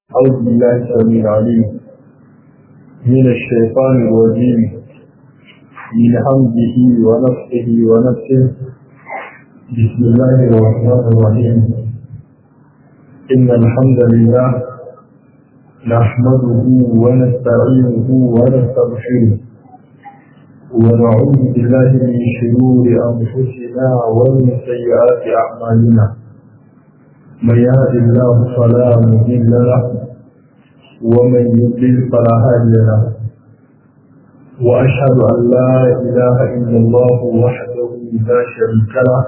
أعوذ بالله السميع العليم من الشيطان الرجيم من حمده ونفسه ونفسه بسم الله الرحمن الرحيم إن الحمد لله نحمده ونستعينه ونستغفره ونعوذ بالله من شرور أنفسنا ومن سيئات أعمالنا من يهد الله فلا مضل له ومن يضلل فلا هادي له واشهد ان لا اله الا الله وحده لا شريك له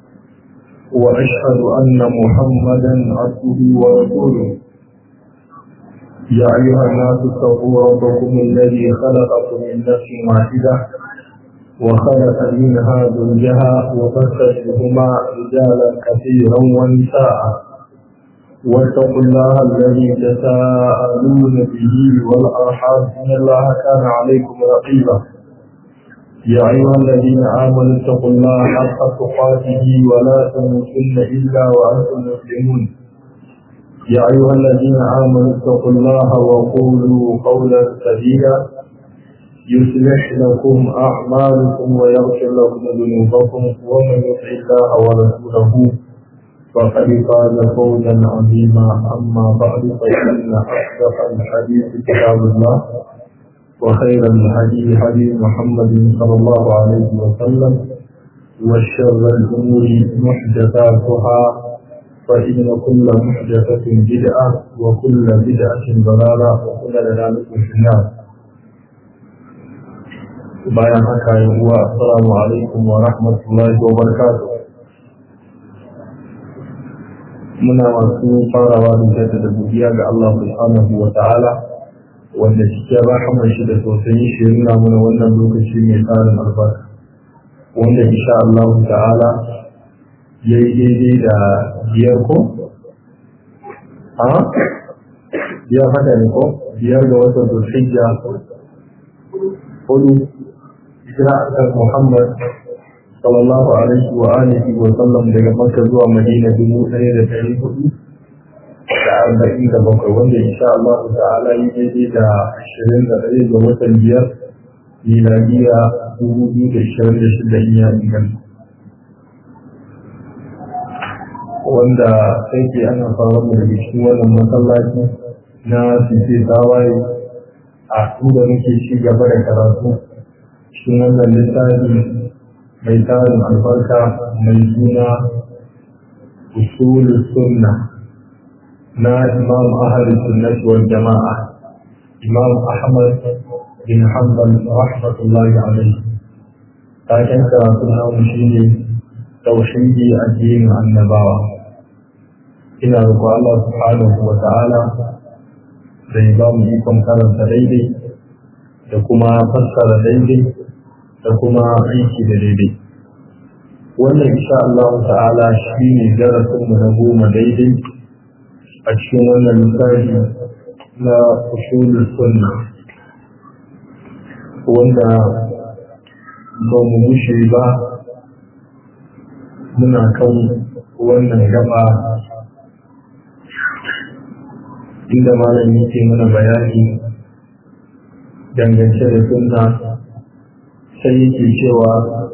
واشهد ان محمدا عبده ورسوله يا ايها الناس اتقوا ربكم الذي خلقكم من نفس واحده وخلق منها زوجها وبث منهما رجالا كثيرا ونساء واتقوا الله الذي تساءلون به والارحام ان الله كان عليكم رقيبا يا ايها الذين امنوا اتقوا الله حق تقاته ولا تموتن الا وانتم مسلمون يا ايها الذين امنوا اتقوا الله وقولوا قولا سديدا يصلح لكم أعمالكم ويغفر لكم ذنوبكم ومن يطع الله ورسوله فقد فاز فوزا عظيما أما بعد فإن أصدق الحديث كتاب الله وخير الهدي هدي محمد صلى الله عليه وسلم وشر الأمور محدثاتها فإن كل محدثة بدعة وكل بدعة ضلالة وكل ضلالة في النار bayan haka yin uwa assalamu alaikum wa rahmatullahi wa barakatuh muna masu farawa da jadda da godiya ga Allah subhanahu wa ta'ala wanda cikin rahaman shi da tausayin shi nuna mana wannan lokaci mai tsarin albarka wanda insha Allah ta'ala ya yi daidai da biyar ko? ha? biyar haka ne ko? biyar ga watan zulhijja hudu hijira kan Muhammad sallallahu alaihi wa alihi wa sallam daga Makka zuwa Madina dubu ɗaya da ɗari hudu da arba'in da bakwai wanda insha Allah ta'ala yi daidai da ashirin da ɗaya ga watan biyar miladiya dubu biyu da ashirin da shida in ya inganta. Wanda sai ke ana fara mu daga cikin wannan masallaci na fice tawaye a inda muke ci gaba da karatu cikin wannan littafi mai tarin albarka mai suna usul sunna na imam ahli sunnati wal jama'a imam ahmad bin hanbal rahmatullahi alaihi taken karatu namu shine tauhidi addinin annabawa ina roƙo Allah subhanahu wa ta'ala da ya ba mu ikon karanta daidai da kuma fassara daidai da kuma aiki da daidai wannan insha Allah ta'ala shi ne darasinmu na goma daidai a cikin wannan littafi na usulul sunna wanda ba mu mushe ba muna kan wannan gaba inda malam yake mana bayani dangance da sunna sai yake cewa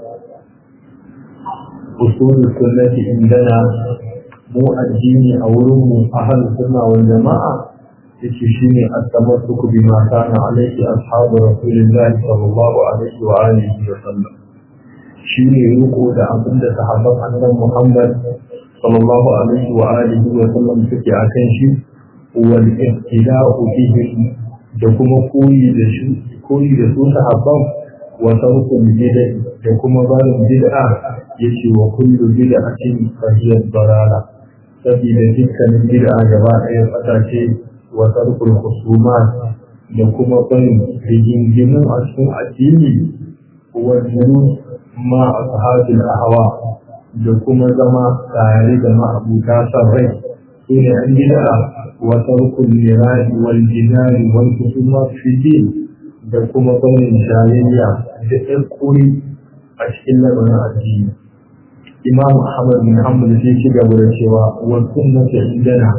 usulul sunnati indana mu addini a wurin mu ahal sunna wal jama'a yace shine at-tamassuk bima kana alaihi ashabu rasulillah sallallahu alaihi wa alihi wa sallam shine riko da abin da sahabban annabi Muhammad sallallahu alaihi wa alihi wa sallam suke akan shi wal ihtida'u bihim da kuma koyi da shi koyi da su sahabban wa tarkul bid'a da kuma barin bid'a yace wa kullu bid'atin fa hiya dalala saboda dukkanin bid'a gaba ɗaya fata ce wa tarkul khusumat da kuma barin rigingimu a cikin addini wa julus ma ashabil ahwa da kuma zama tare da ma'abuta san rai sune an bid'a وترك المراء والجدال والخصومات في الدين da kuma barin jayayya da ɗarkuri a cikin lamarin addini imam ahmad bin hanbal sai ci gaba da cewa wa sunnatu indana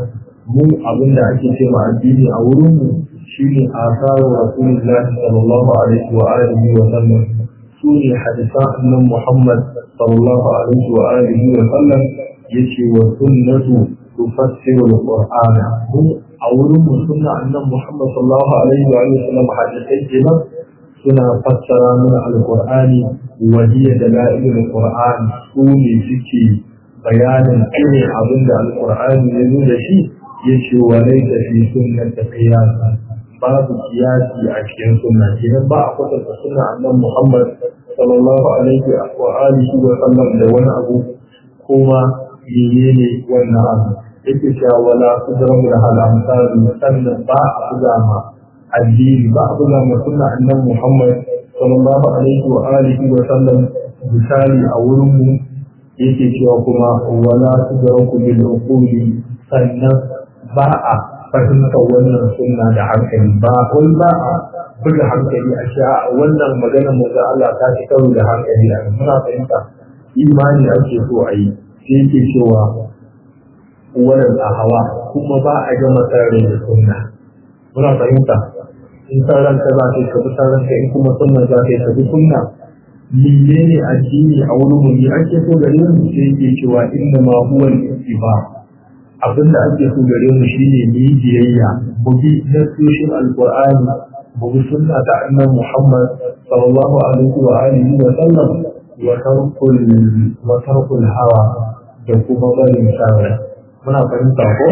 mu abin da ake ce ma addini a wurin mu shine asaru rasulullahi sallallahu alaihi wa alihi wa sallam su ne hadisan annan Muhammad sallallahu alaihi wa alihi wa sallam yace wa sunnatu tufassiru al-qur'ana a wurin mu sunna annan Muhammad sallallahu alaihi wa alihi wa sallam hadisai kenan suna fassara mana al-qur'ani wa hiya dalail al-qur'an su ne suke bayanin irin abin da al-qur'ani ya zo da shi yace wa laysa fi sunnati qiyasa babu kiyasi a cikin sunna kenan ba a kwatanta sunna annan Muhammad sallallahu alaihi wa alihi wa sallam da wani abu kuma menene wannan abu yake cewa wala kudramu da halamtaru sannan ba a buga ma addini ba a buga ma sunna annan Muhammad sallallahu alaihi wa alihi wa sallam misali a wurin mu yake cewa kuma wala kudraku bil uquli sannan ba a fahimtar wannan sunna da hankali ba wai ba a buga hankali a sha wannan magana maza Allah ta ci karo da hankali a muna fahimta imani ake so a yi sai yake cewa wannan a hawa kuma ba a gama tsarin da sunna muna fahimta in tsaron ka za ka yi ka bi tsaron ka in kuma sunna za ka yi ka bi sunna menene addini a wurin mu ne ake so gare mu sai yake cewa inna ma huwa al-ittiba abin da ake so gare mu shine mu yi biyayya mu bi nasoshin alqur'ani mu bi sunna ta annabi Muhammad sallallahu alaihi wa alihi wa sallam wa tarkul wa tarkul hawa da kuma barin shawara muna fahimta ko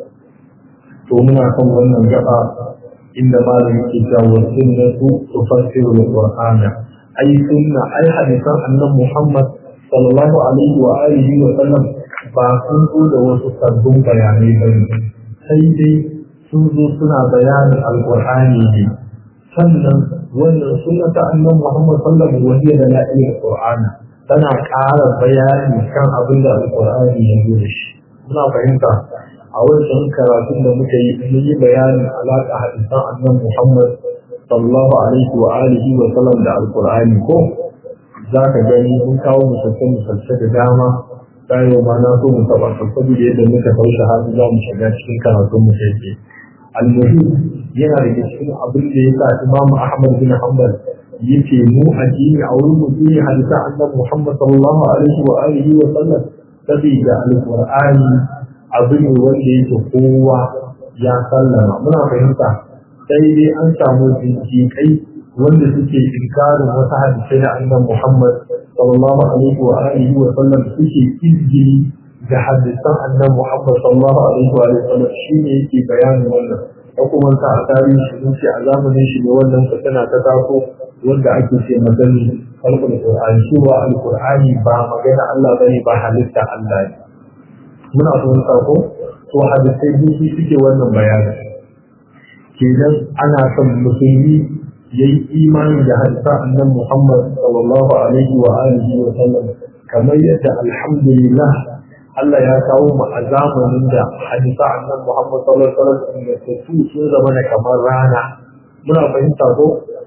to muna kan wannan gaba inda malam yake cewa sunnatu tufassiru alqur'ana ai sunna ai hadisan annabi Muhammad sallallahu alaihi wa alihi wa sallam ba sun zo da wasu sabbin bayanai ba ne sai dai sun zo suna bayanin alƙur'ani ne sannan wannan sunna ta annan muhammad sallallahu alaihi wa sallam da la'ilin qur'ana tana ƙara bayani kan abin da alƙur'ani ya zo da shi muna fahimta a wancan karatun da muka yi mun yi bayanin alaƙa hadisan annan muhammad sallallahu alaihi wa alihi wa sallam da alƙur'ani ko za ka gani mun kawo misalce-misalce da dama bayan ma na so mu taba saboda yadda muka taushe har za mu shiga cikin karatun mu sai almuhi yana da cikin abin da ya sa Imam Ahmad bin Hanbal yake mu addini a wurin mu ne hadisa annabi Muhammad sallallahu alaihi wa alihi wa sallam saboda alqur'ani abu ne wanda yake kowa ya sallama muna fahimta sai dai an samu jinjikai wanda suke inkarin wasu hadisai na annabi Muhammad sallallahu alaihi wa alihi wa sallam suke izgini da hadisan annabi Muhammad sallallahu alaihi wa sallam shine yake bayanin wannan da kuma ta a tarihi sun ce a zamanin shi ne wannan tana ta taso wanda ake ce magani kalkul qur'ani cewa alqur'ani ba magana Allah bane ba halitta Allah ne muna fahimta ko to hadisai duk suke wannan bayani kenan ana son musulmi yayi imani da hadisa annan Muhammad sallallahu alaihi wa alihi wa sallam kamar yadda alhamdulillah Allah ya kawo mu a zamanin da hadisa annan Muhammad sallallahu alaihi wa sallam da su sun zama da kamar rana muna fahimta ko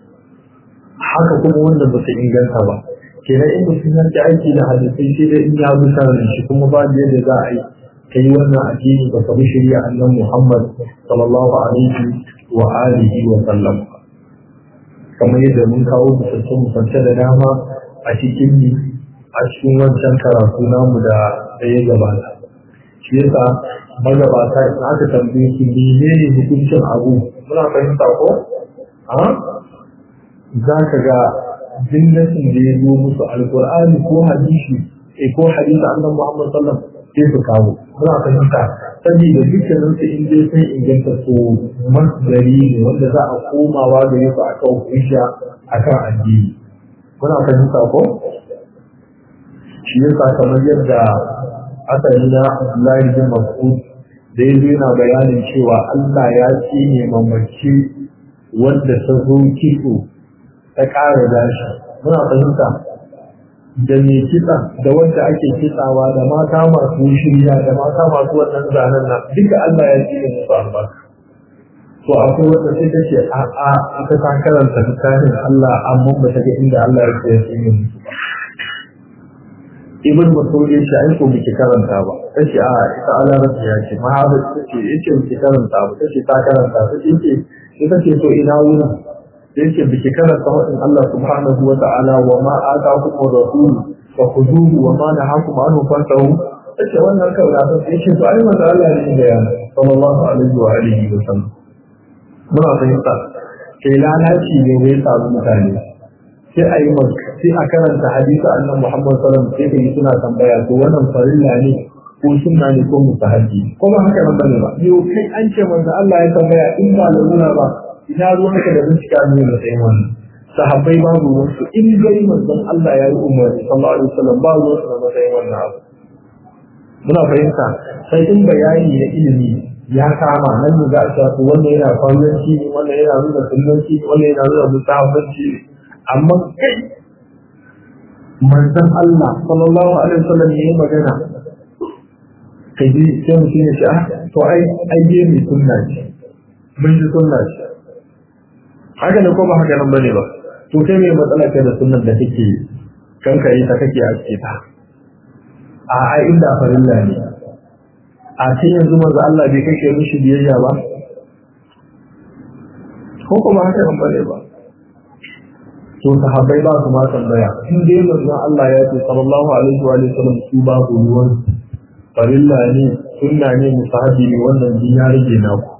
haka kuma wanda ba su inganta ba kenan in mutum ya ci aiki da hadisai sai dai in ya bi sanin shi kuma ba yadda za a yi kai wannan addini ba ka bi shari'a annan Muhammad sallallahu alaihi wa alihi wa sallam kamar yadda mun kawo misalce misalce da dama a cikin a cikin wancan karatu namu da ya gabata shi yasa magabata in aka tambaye su menene hukuncin abu muna fahimta ko a za ka ga jinnatin da ya zo musu alkur'ani ko hadisi eh ko hadisi annabi Muhammad sallallahu alaihi wasallam sai su kawo muna fahimta saboda dukkanin su in dai sun inganta su masdari ne wanda za a komawa gare su a kan hujja a kan addini muna fahimta ko shi yasa kamar yadda asali na Abdullahi bin Mas'ud da ya yana bayanin cewa Allah ya ce ne mamaci wanda ta zo kitso ta ƙara gashi muna fahimta da mai kitsa da wanda ake kitsawa da mata masu shirya da mata masu wannan zanen nan duka Allah ya ce musu albarka to akwai wanda sai ta ce a a ita ta karanta littafin Allah amma ba ta ga inda Allah ya ce ya ce musu ba ibn mas'ud ya ce ai ko biki karanta ba tace a ita alarabci ya ce mahabar tace yace biki karanta ba tace ta karanta tace yace ita ce to ina wuna yace biki karanta wadin Allah subhanahu wa ta'ala wa ma ataakum rasul fa khuduhu wa ma nahakum anhu fantahu tace wannan kawai da yace to ai manzo Allah ne da yana sallallahu alaihi wa alihi wa sallam muna fahimta kai lalaci ne wai samu mutane sai a yi sai a karanta hadisi annan Muhammad sallallahu alaihi wasallam sai suna tambaya to wannan farilla ne ko sunna ne ko mustahabi ko ba haka nan bane ba yau kai an ce manzo Allah ya tambaya in ba larura ba ina ruwan ka da bincika ne da sai wannan sahabbai ba ruwan su in gari manzon Allah ya yi umarni sallallahu alaihi wasallam ba ruwan su da matsayin wannan abu muna fahimta sai in bayani ya ilimi ya kama nan ne za a shafi wannan yana kwananci wannan yana nuna sunnanci wannan yana nuna musahabanci amma kai manzon Allah sallallahu alaihi wasallam ne magana kai ji sai mutum ya ce ah to ai ai je mai sunna ce mun ji sunna ce haka ne ko ba haka nan bane ba to kai mai matsala kai da sunnan da kake kanka yi ta kake a cikin ta a ai inda farilla ne a cikin yanzu manzo Allah bai kake mishi biyayya ba ko kuma haka nan bane ba to sahabbai ba su ma tambaya in dai manzon Allah ya ce sallallahu alaihi wa sallam su ba ku ruwan farilla ne sunna ne musahabi ne wannan din ya rage naku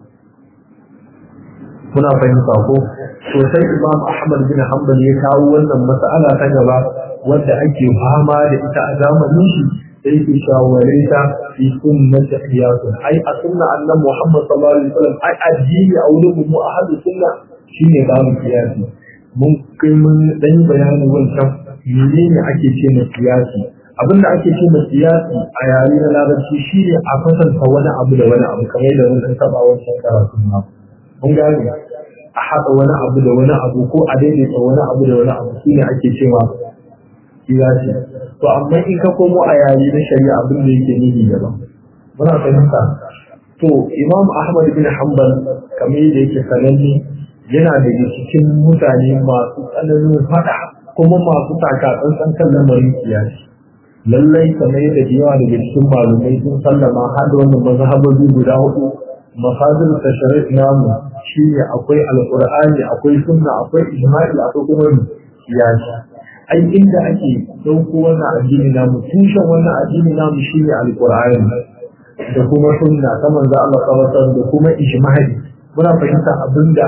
muna fahimta ko to sai Imam Ahmad bin Hanbal ya kawo wannan mas'ala ta gaba wanda ake fama da ita a zamanin shi sai ke shaware ta fi sunnati qiyasun ai a sunna annabi Muhammad sallallahu alaihi wasallam ai addini a wurin mu ahadu sunna shine babu qiyasi mun kai mun dan bayani wancan menene ake ce na siyasi abinda ake ce na siyasi a yare na larabci shine a fasanta wani abu da wani abu kamar da wani taba wancan karatu na mun gane a haɗa wani abu da wani abu ko a daidaita wani abu da wani abu shine ake cewa siyasi to amma in ka komo a yare na shari'a abin da yake nufi daban muna fahimta to imam ahmad bin hanbal kamar yadda yake sananne yana daga cikin mutane masu tsananin fada kuma masu takatsantsan kan lamarin kiyasi lallai kamar yadda da yawa daga cikin malumai sun sallama har da wannan mazhabobi guda hudu mafadir tashari' namu shine akwai alqur'ani akwai sunna akwai ijma'i akwai kuma kiyasi ai inda ake dauko wannan addini namu tushen wannan addini namu shine alqur'ani da kuma sunna ta manzo Allah sallallahu alaihi wasallam da kuma ijma'i muna fahimta abinda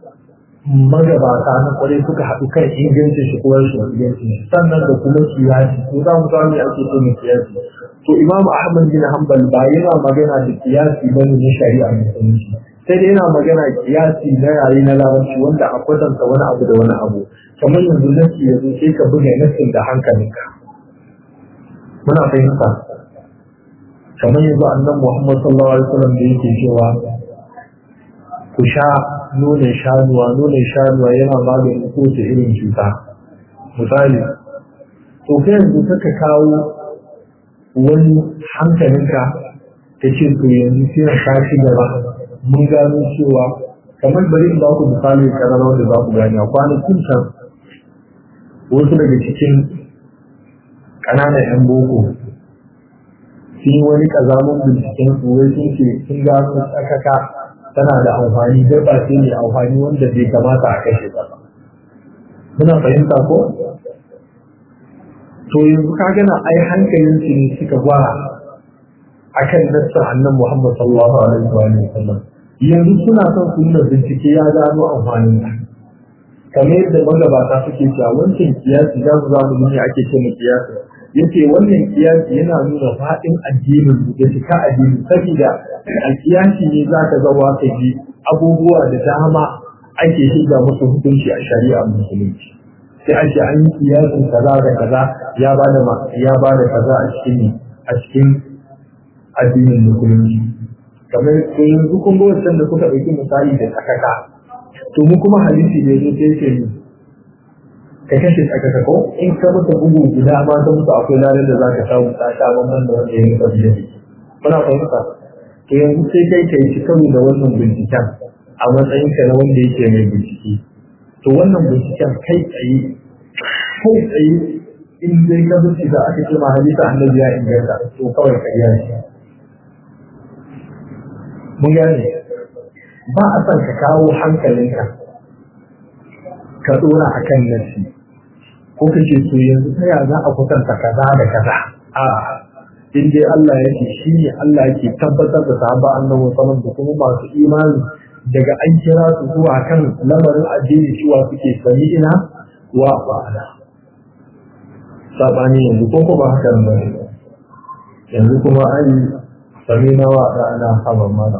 magabata na kwarai suka haɗu kan ingancin shi kuma rashin ingancin shi sannan da kuma kiyasi ko za mu samu ake so ne kiyasi to imamu ahmad bin hanbal ba yana magana da kiyasi ba ne na shari'a musulunci sai dai yana magana kiyasi na yare na larabci wanda a kwatanta wani abu da wani abu kamar yanzu nasi yanzu sai ka buga nasin da hankalinka muna fahimta kamar yanzu annan muhammad sallallahu alaihi wasallam da yake cewa ku sha nonon shanuwa nonon shanuwa yana maganin kowace irin cuta misali to kai yanzu ka kawo wani hankalinka ta ce to yanzu sai ka ci gaba mun gano cewa kamar bari in ba ku misali karara wanda za ku gani a kwanakin can wasu daga cikin ƙananan 'yan boko sun yi wani ƙazamin binciken su wai sun ce sun gano tsakaka tana da amfani dabba ce mai amfani wanda bai kamata a kashe ta ba muna fahimta ko to yanzu ka gana ai hankalin su ne suka gwara akan nassa annan Muhammad sallallahu alaihi wa sallam yanzu suna son su nuna bincike ya gano amfanin ta kamar yadda magabata suke cewa wancan kiyasi za su zamu ne ake ce mu kiyasi yace wannan kiyasi yana nuna faɗin addinin da cika addini saboda a kiyasi ne za ka zawa ka ji abubuwa da dama ake shiga musu hukunci a shari'a musulunci sai ake an yi kiyasin kaza da kaza ya bada ma ya bada kaza a cikin a cikin addinin musulunci kamar to yanzu kun ga wancan da kuka ɗauki misali da tsakaka to mu kuma hadisi da yazo sai yake ni ka kashe tsakaka ko in ka mutu bugu guda ma ka mutu akwai ranar da zaka samu ta sha bamban da wanda ya mutu biye muna fahimta to yanzu sai kai kai ci karo da wannan binciken a matsayin ka na wanda yake mai bincike to wannan binciken kai tsaye kai tsaye in dai ka zuci da aka ce ma hadisa annabi ya inganta to kawai ƙarya ne mun gane ba a son ka kawo hankalinka ka dora a kan nasi ko ka ce to yanzu ta ya za a kusanta kaza da kaza a in dai Allah ya ce shi ne Allah ke tabbatar da sahaba annabi sallallahu da kuma masu imani daga an kira su zuwa kan lamarin addini cewa suke sami ina wa ba'ala sabani yanzu ko ko ba haka ba yanzu kuma ai sami na wa ana haɓar mana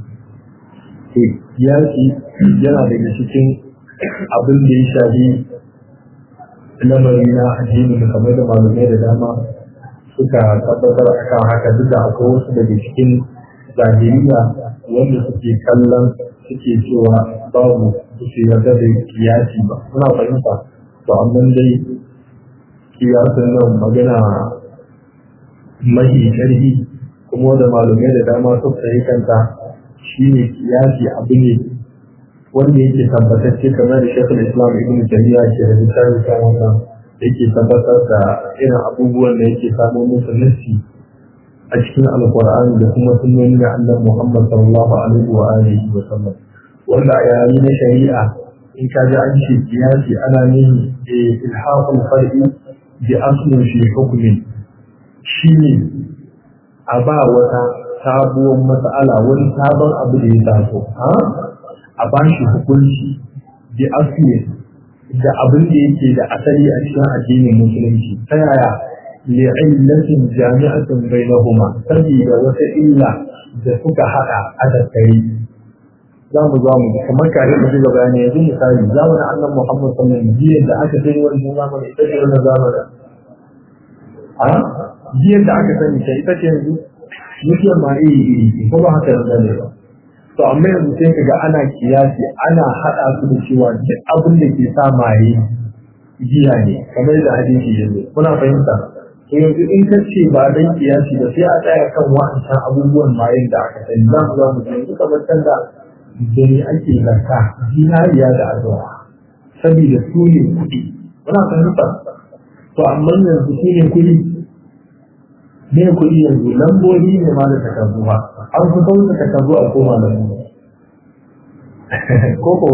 yaki yana daga cikin abin da ya shafi lamari na addini da kamar da malamai da dama suka tabbatar a kan haka duk da akwai wasu daga cikin zahiriya wanda suke kallon suke cewa babu su yarda da kiyasi ba suna fahimta to amma dai kiyasin nan magana mahi ƙarfi kuma da malamai da dama suka yi kanta shi ne kiyasi abu ne wanda yake tabbatacce kamar da shekul islam ibn jami'a ke da misali kan wannan yake tabbatar da irin abubuwan da yake samu musu nassi a cikin alkur'ani da kuma sunnoni da annabi muhammad sallallahu alaihi wa alihi wa sallam wanda a yayi na shari'a in ka ji an ce kiyasi ana nihi ilhaqul far'i bi aslin fi hukmin shine a ba wata sabuwar matsala wani sabon abu da ya taso a ba shi hukunci bi asli da abin da yake da asali a cikin addinin musulunci ta yaya li'illatin jami'atin bainahuma saboda wata illa da suka hada a tattare za mu za mu kamar kare da shi gaba ne yanzu misali zamanin annan muhammad sallallahu alaihi wasallam da aka sani wannan zamanin ita ce wannan zamanin a jiyar da aka sani ta ita ce yanzu mutuwar ma iri iri ko ba haka nan ne ba to amma yanzu sai kaga ana kiyasi ana hada su da cewa duk abin da ke sa maye jiya ne kamar da hadisi yanzu kuna fahimta to yanzu in ka ce ba dan kiyasi ba sai a tsaya kan wa'ancan abubuwan mayen da aka sani za mu za mu yanzu kamar can da da ne ake zarta zinariya da azura saboda su ne kuɗi kuna fahimta to amma yanzu su ne kuɗi ne kuɗi yanzu lambobi ne ma da takardu ba an fi kauta takardu a koma da mu koko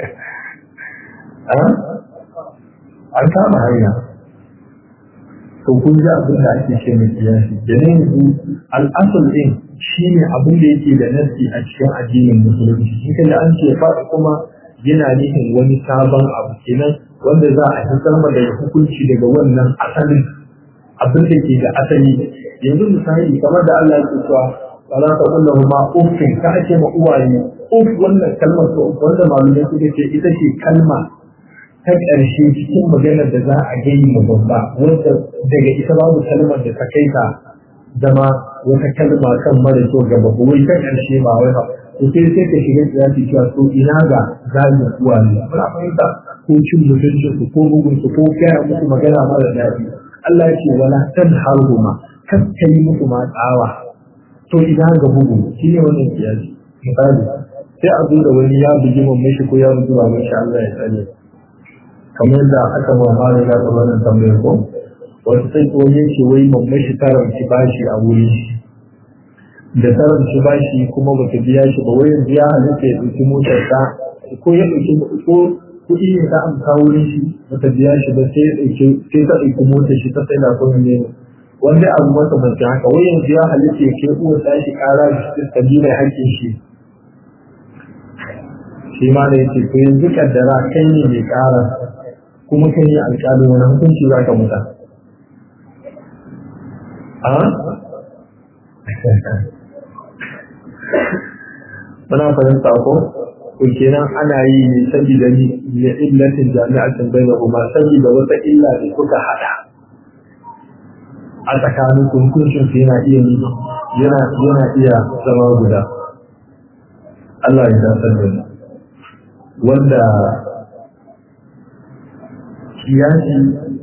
an kama hanya to kun ji abin da ake ce mai kiyasi da ne yanzu al'asul din shi ne abin da yake da nasi a cikin addinin musulunci in kaji an ce faɗi kuma yana nufin wani sabon abu kenan wanda za a fitar da hukunci daga wannan asalin abin da ke da asali yanzu misali kamar da Allah ya cewa wala ta kullu ma uffin ka ake ma uwaye uff wannan kalmar to wanda malumai suka ce ita ce kalma ta ƙarshe cikin maganar da za a gani ma babba wanda daga ita babu kalmar da ta kai ta zama wata kalma kan mara kyau ga babba wai ta ƙarshe ba wai ba to sai sai ka shiga kiyasi cewa to ina ga zagin uwaye muna fahimta ko cin mutuncin su ko bugun su ko kaya musu magana mara daɗi Allah ya ce wala tanharhuma kakka yi musu ma tsawa to idan ga bugu shi ne wannan kiyasi misali sai a zo da wani ya bugi mamman shi ko ya bugi baban shi Allah ya tsare kamar yadda aka ma mara ya ga wannan tambayar ko wasu sai ko yin shi wai mamman shi ta rauci bashi a wurin shi da ta rauci bashi kuma ba ta biya shi ba wai yanzu ya halitta ya ɗauki motar ta ko ya ɗauki ko kuɗi ne ta amsa wurin shi ba ta biya shi ba sai ya ɗauki sai ta ɗauki motar shi ta sai na kuma ne wanda abu masa mace haka wai yanzu ya halitta ya kai uwar tashi kara da shi ta bi mai hakkin shi shi ma da yake to yanzu kaddara kai ne mai kara kuma kai ne alƙalin wani hukunci za ka muta a muna fahimta ko to kenan ana yi ne saboda ni ne illatin jami'atin bainahuma saboda wata illa da suka hada a tsakanin hukuncin su yana iya yana yana iya zama guda Allah ya dasar da wanda kiyasi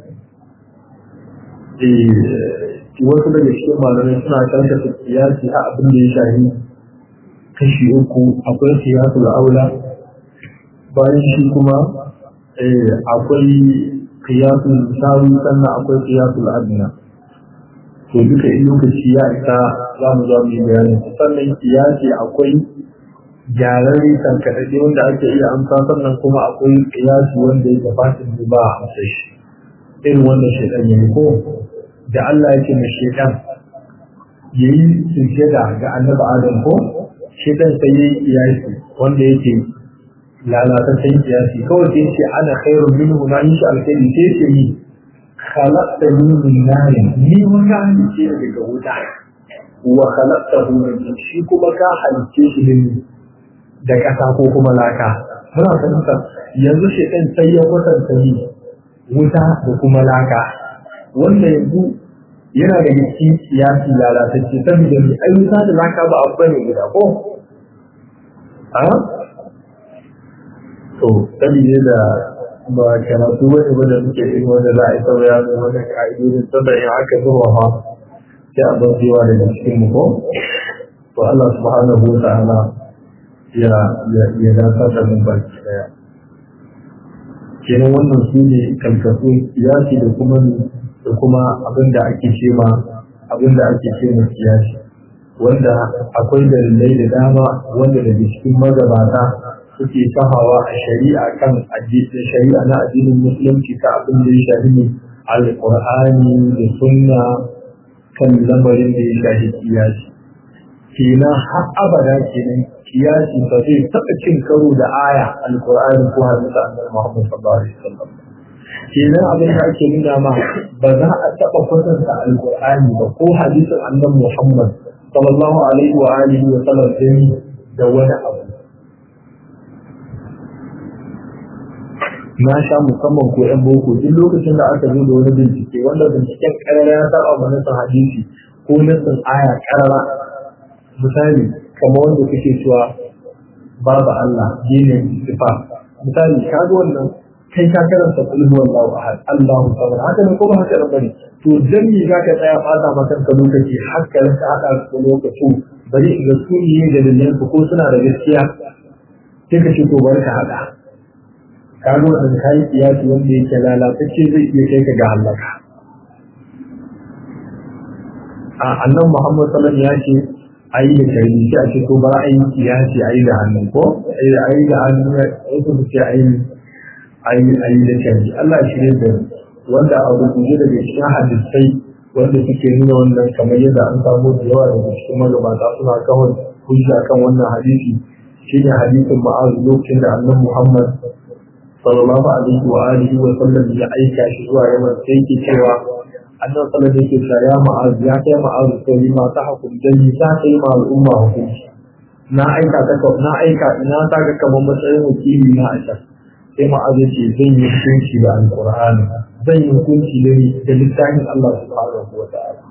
wasu daga cikin malamai suna karkata kiyasi a abin da ya shahi kashi uku akwai kiyasul aula bayan shi kuma akwai qiyasul musawi sannan akwai qiyasul adna to duka in lokaci ya isa za mu zo mu yi bayani sannan kiyasi akwai gyararre tankaɗaɗe wanda ake iya amsa sannan kuma akwai kiyasi wanda ya gabata ne ba a amsa shi irin wanda shaidan ya yi ko da Allah yake mai shaidan ya yi sujjada ga annabi Adam ko shaidan sai ya yi kiyasi wanda yake lalataccen kiyasi kawai sai ce ana khairun minhu na yi shi alkhairi sai ce ni khalaqtani min narin ni wanda halice daga wuta wa khalaqtahu min shi kuma ka halice shi ne da ƙasa ko kuma laka muna fahimta yanzu shaitan sai ya kwatanta ni wuta da kuma laka wanda yanzu yana da cikin siyasi lalatacce saboda ni ai wuta da laka ba abu bane guda ko a to saboda da ba karatu wani ba da muke yin wanda za a yi sauya da wani ka'idodin saboda in aka zuwa fa sai a bar cewa daga cikin mu ko to Allah subhanahu wa ta'ala ya ya dafa da mun baki daya kenan wannan su ne kalkasu siyasi da kuma da kuma abin da ake ce ma abin da ake ce ma siyasi wanda akwai dalilai da dama wanda daga cikin magabata suke sahawa a shari'a kan addinin shari'a na addinin musulunci ta abin da ya shafi ne alqur'ani da sunna kan lamarin da ya shafi siyasi kenan har abada kenan kiyasi ba zai taɓa cin karo da aya alkur'ani ko hadisa annabi Muhammad sallallahu alaihi wasallam kenan abin da ake nuna ma ba za a taɓa kwatanta alkur'ani ba ko hadisin annabi Muhammad sallallahu alaihi wa alihi wa sallam sai da wani abu na sha musamman ko yan boko duk lokacin da aka zo da wani bincike wanda binciken karara ya taɓa manasin hadisi ko nasin aya karara misali kamar wanda kake cewa babu Allah dinin sifa misali ka ga wannan kai ka karanta kullu wallahu ahad Allahu samad haka ne ko ba haka bane to dan me zaka tsaya fata maka ka lokaci har ka rinka hada su lokaci bari in ga su ne da dalilan ko suna da gaskiya sai ka ce to bari ka hada ka ga wannan kai kiyasi wanda yake lalatacce zai iya kai ka ga halaka a annan Muhammad sallallahu alaihi wasallam ya ce a yi da karni sai a ce ko ba a yi kiyasi a yi da hannu ko a yi da hannu wasu su ce a yi a yi da karni Allah shi ne da wanda a rubuce daga cikin hadisai wanda suke nuna wannan kamar yadda an samu da yawa daga cikin magabata suna kawai hujja kan wannan hadisi shine hadisin ma'az lokacin da annabi Muhammad sallallahu alaihi wa alihi wa sallam ya aika shi zuwa yaman sai yake cewa annan sanar da ke cewa ya ma'azu ya kai ma'azu sai ma ta hukum jami ta kai ma al'umma hukunci na aika ta na aika ina ta ga kamar matsayin wakili na aisha sai ma'azu ce zan yi hukunci da alqur'ani zan yi hukunci da da littafin Allah subhanahu wa ta'ala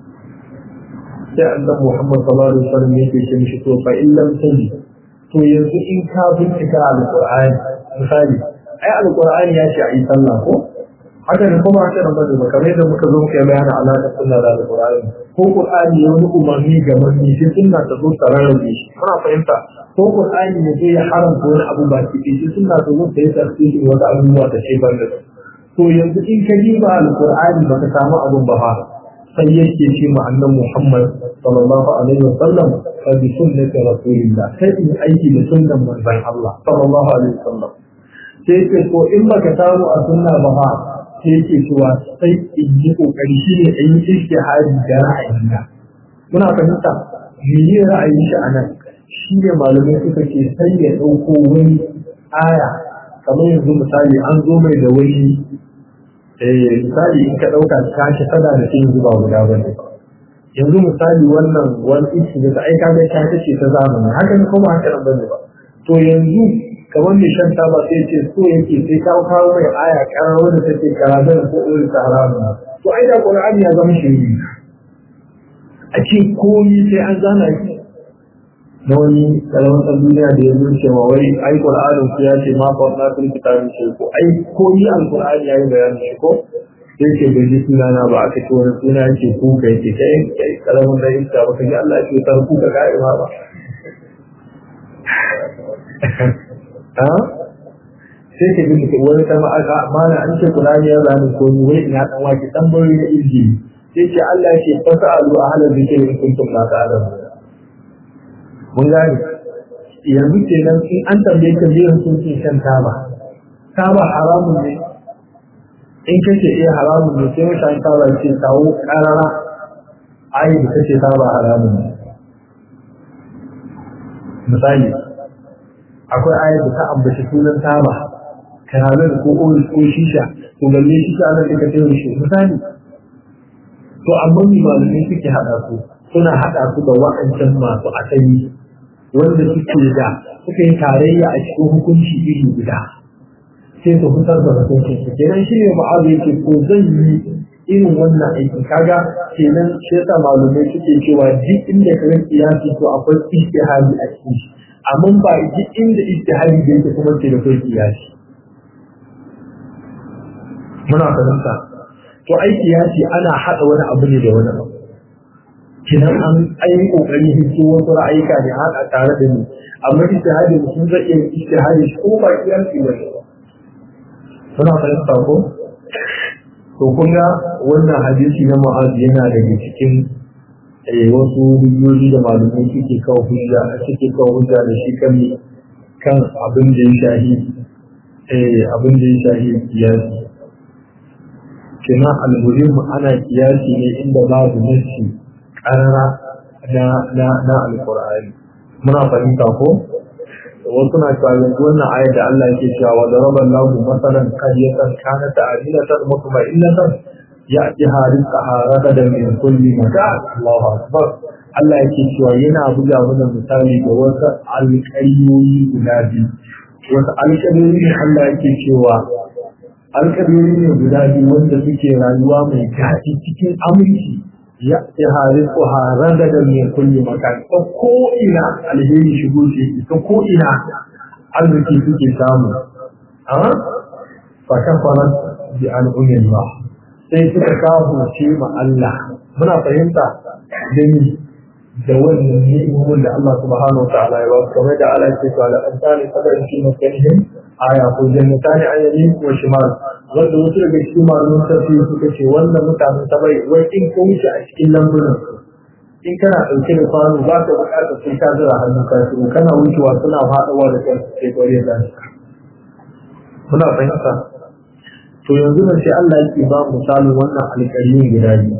sai annabi Muhammad sallallahu alaihi wasallam yake ce mishi to fa in lam taji to yanzu in ka bincika alqur'ani misali ai alqur'ani ya ce a yi sallah ko haka ne kuma haka nan bane ba kamar da muka zo muka yi bayanin alaƙar sunna da alƙur'ani ko qur'ani ya wani umarni ga manni sai sunna ta zo ta rarrabe shi muna fahimta ko qur'ani ya je ya haramta wani abu ba ki sai sunna ta zo ta yi tafsiri wata abubuwa ta ce ban da to yanzu in ka yi ba alƙur'ani ba ka samu abun ba fa sai yake ce ma annabi Muhammad sallallahu alaihi wa sallam fa bi sunnati rasulillah sai in aiki da sunnan manzon Allah sallallahu alaihi wa sallam sai ce ko in baka samu a sunna ba fa sai yake cewa sai in yi kokari shi ne in yi ishtihari da ra'ayina muna fahimta mene ra'ayin shi anan shi ne malamai suka ce sai ya ɗauko wani aya kamar yanzu misali an zo mai da wani misali in ka ɗauka ka shi fada da shi zuba guda bane yanzu misali wannan wani ishi da ta aika da ta ce ta zamani haka ne kuma haka nan bane ba to yanzu kamar mai shan taba sai ce so yake sai ka kawo mai aya karar wanda take karazan ko irin ta haramun to ai da qur'ani ya zama shiri a ce komai sai an zana shi na wani karamin ɗan duniya da ya zo cewa wai ai qur'anin ku ya ce ma fa na sun kitabin shi ko ai komai alqur'ani ya yi bayanin shi ko sai ce bai ji suna na ba aka ce wani suna yake ku kai ke kai kai karamin da yake ba ka ji Allah ya ce ta ku ka ga ba sai ka gani wani ta ma'aka mana an ce Qur'ani ya zani ko ni wai ina dan waki tambayoyi na inji sai ce Allah ya ce fasalu ahlan zikri in kuntum la ta'lamun mun gane yanzu kenan in an tambaye ka biyan sun ce shan taba taba haramun ne in kace eh haramun ne sai mutane taba ce kawo karara ayi da kace taba haramun ne misali akwai ayar da ta ambaci sunan taba kanalar ko oris ko shisha to balle shisha nan da kace shi misali to amma ni malamai suke hada su suna hada su da wa'ancan masu asali wanda suke da suka yi tarayya a cikin hukunci iri guda sai su fitar da hukuncin su kenan shi ne ma'azu yake ko zan yi irin wannan aikin kaga kenan shi yasa malumai suke cewa duk inda ka rinki ya to akwai ijtihadi a cikin shi amma ba duk inda ijtihadi da yake kuma ke da kai kiyasi muna fahimta to ai kiyasi ana hada wani abu ne da wani abu kinan an ayi kokari hito wasu ra'ayika ne haka tare da ni amma ijtihadi mutum zai iya ijtihadi ko ba kiyasi ba ne suna fahimta ko to kun ga wannan hadisi na mu'az yana daga cikin wasu hujjoji da malamai suke kawo hujja suke kawo hujja da shi kan kan abin da ya shahi abin da ya shahi kiyasi kenan almuhim ana kiyasi ne inda babu nassi karara na na na alqur'ani muna fahimta ko wasu na cewa yanzu wannan ayar da Allah yake cewa wa daraba Allahu masalan qaryatan kanat aminatan mutma'innatan ya'tiha rizqaha ragadan min kulli makan Allahu akbar Allah yake cewa yana buga mana misali da wasu alƙaryoyi guda biyu wasu alƙaryoyi ne Allah yake cewa alƙaryoyi ne guda biyu wanda suke rayuwa mai daɗi cikin aminci ya harin ko harar da mai kulle makan ta ko ina alheri shigo ce ta ko ina arziki suke samu a fatan faran bi al'umin ba sai suka kawo ce ma Allah muna fahimta da ni da wannan ni'imomin da Allah subhanahu wa ta'ala ya ba su kamar da Allah ya ce to ala antani sabarin shi makanihim aya ko jannatani ayyami wa shimal wanda wasu daga cikin malamin tafsiri suka ce wannan mutanen ta bai wai in ko wuce a cikin lambunan in kana ɗauke da kwano ba ka buƙatar sai ka zura hannun ka su kana wucewa suna faɗawa da kan sai kware da shi muna fahimta to yanzu nan sai Allah yake ba misalin wannan alƙaryun guda biyu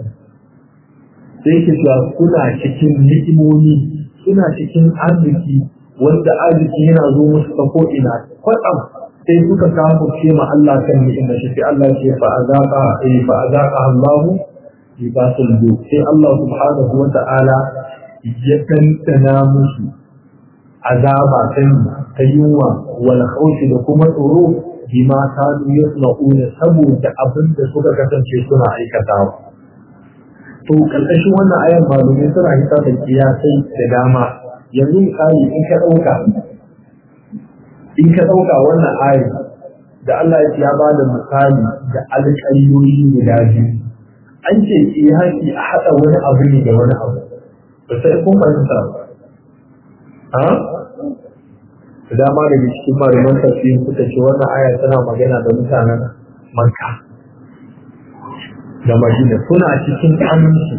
sai yake cewa kuna cikin ni'imomi suna cikin arziki wanda arziki yana zo musu ta ko ina kwatsam sai suka kawo ce ma Allah kan ni'imar shi sai Allah ce fa azaqa eh fa azaqa Allah libasul ju sai Allah subhanahu wa ta'ala ya tantana musu azaba kan ta yunwa wal khawfi da kuma tsoro bima kanu yasna'una saboda abin da suka kasance suna aikatawa to kalkashin wannan ayan malumai suna hita da kiyasai da dama yanzu misali in ka ɗauka in ka ɗauka wannan ayi da Allah ya ba da misali da alƙaliyoyi guda biyu an ce kiyasi a haɗa wani abu ne da wani abu ba sai kun fahimta ba ha da dama daga cikin malaman tafsir suka ce wannan aya tana magana da mutanen Makka da Madina suna cikin aminci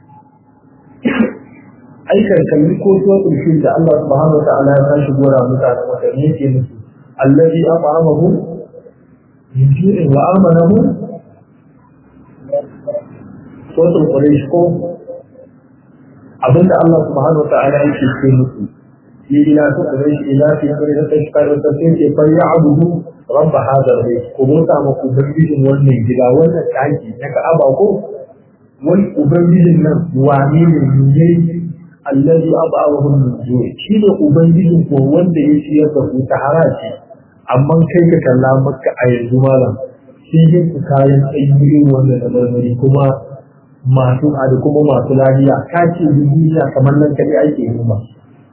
aikan kalli ko suratul fil da Allah subhanahu wa ta'ala ya tashi gora mutanen Makka ne yake musu allazi at'amahu min ju'in wa amanahu suratul quraish ko abinda Allah subhanahu wa ta'ala yake ce musu ni ila su quraish ila fi quraish tashkar wa tafsir ke fa ya'budu rabb hadha al-bayt ko mota ma ubangijin wannan gida wannan daki na Ka'aba ko wani ubangijin nan wane ne ne allazi abawahum min ju'i shi ne ubangijin ko wanda ya ciyar da ku ta haraji amma kai ka kalla maka a yanzu malam shi yin ku kayan ayyukan wanda da marmari kuma masu da kuma masu lafiya ka ce duniya kamar nan kadai ake yi ba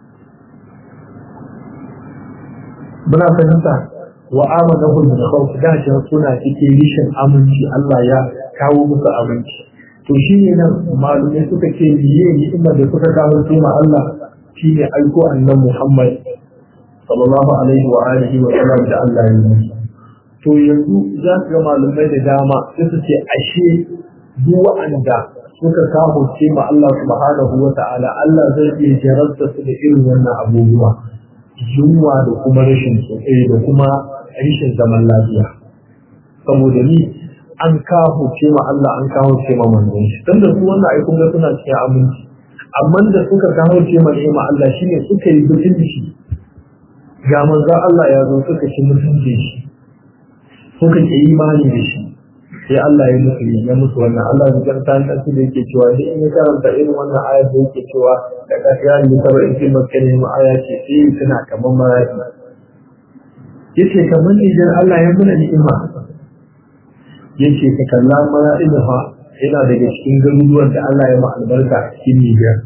muna fahimta wa amanahu min khawf da shi suna cikin rishin aminci Allah ya kawo musu aminci to shi ne nan malumai suka ce biye ni'imar da suka kawo su ma Allah shi ne aiko annan Muhammad sallallahu alaihi wa alihi wa sallam da Allah ya yi to yanzu za su ga malumai da dama sai su ce ashe duk wa'anda suka kawo ce ma Allah subhanahu wa ta'ala Allah zai iya jarabta su da irin wannan abubuwa yunwa da kuma rashin da kuma rashin zaman lafiya saboda ni an kawo ce ma Allah an kawo ce ma manzon shi dan da su wannan ai kun ga suna cikin aminci amma da suka kawo ce ma ni'ima Allah shine suka yi mutunci ga manzo Allah ya zo suka ci mutunci shi suka ke imani da shi sai Allah ya musu ya musu wannan Allah ya karanta ta su da yake cewa sai in ya karanta irin wannan aya da yake cewa da kafiya ne sabar in kin makkane mu aya ce sai suna kaman maraki yace kaman idan Allah ya muna ni'ima yace ka kalla maraki da fa yana daga cikin garuruwan da Allah ya ma albarka a cikin Niger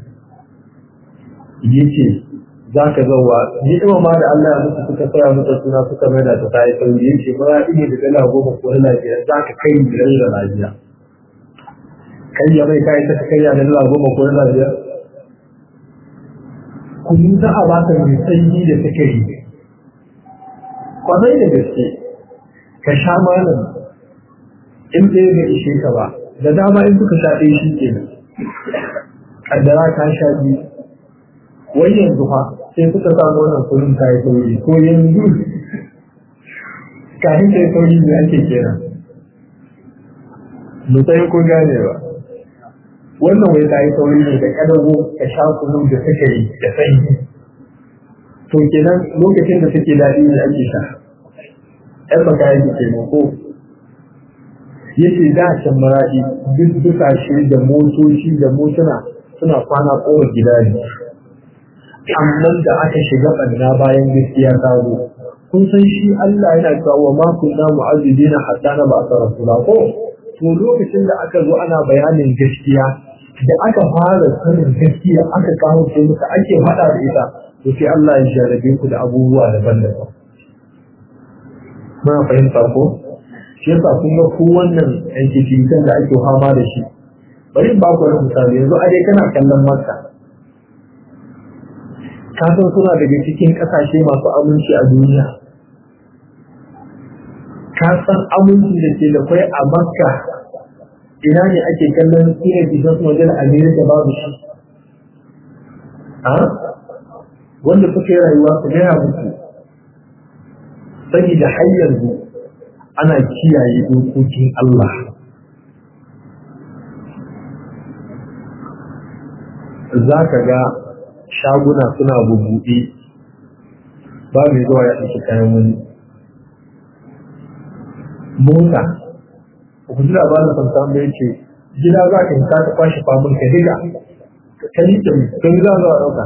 yace za ka zauwa ni'ima ma da Allah ya musu suka tsaya masa suna suka mai da ta yi sauri ya ce ba iya da dala goma ko dala biyar za ka kai biyar da lafiya kai ya mai kai ta kai ya da dala goma ko dala biyar kunu za a baka mai sanyi da sukari kwanai da gaske ka sha malam in ɗaya bai ishe ka ba da dama in suka sha ɗaya shi ke nan kaddara ka sha biyu wai yanzu fa sai suka samu wannan kullum ta yi sauri ko yanzu kafin ta yi sauri ne ake kera mutane ko gane ba wannan wai ta yi sauri ne da kadago ka sha kunu da suka yi da sanyi to kenan lokacin da suke daɗi ne ake sha ɗan baka yi ke ko yace da can maraɗi duk dukashe da motoci da motuna suna kwana kowa gida ne amma da aka shiga ɓanna bayan gaskiya ta zo kun san shi Allah yana cewa wa ma kunna mu'azzibina hatta na ba sa rasula ko to lokacin da aka zo ana bayanin gaskiya da aka fara sanin gaskiya aka kawo ce muka ake faɗa da ita to sai Allah ya jarabe ku da abubuwa daban-daban muna fahimta ko shi yasa kun ga ku wannan yankin da ake fama da shi bari ba ku wani misali yanzu a dai kana kallon makka kasan suna daga cikin kasashe masu aminci a duniya kasan aminci da ke da kwai a makka ina ne ake kallon ina bisan su wajen amerika babu shi a wanda suka yi rayuwa su gaya musu saboda har yanzu ana kiyaye dokokin Allah za ka ga shaguna suna bubuɗe ba mai zuwa ya ɗauki kayan wani mota ku ji labarin samsan da yake gida za ka hita ta kwashe famun ka diga ka yi da kan za zuwa ɗauka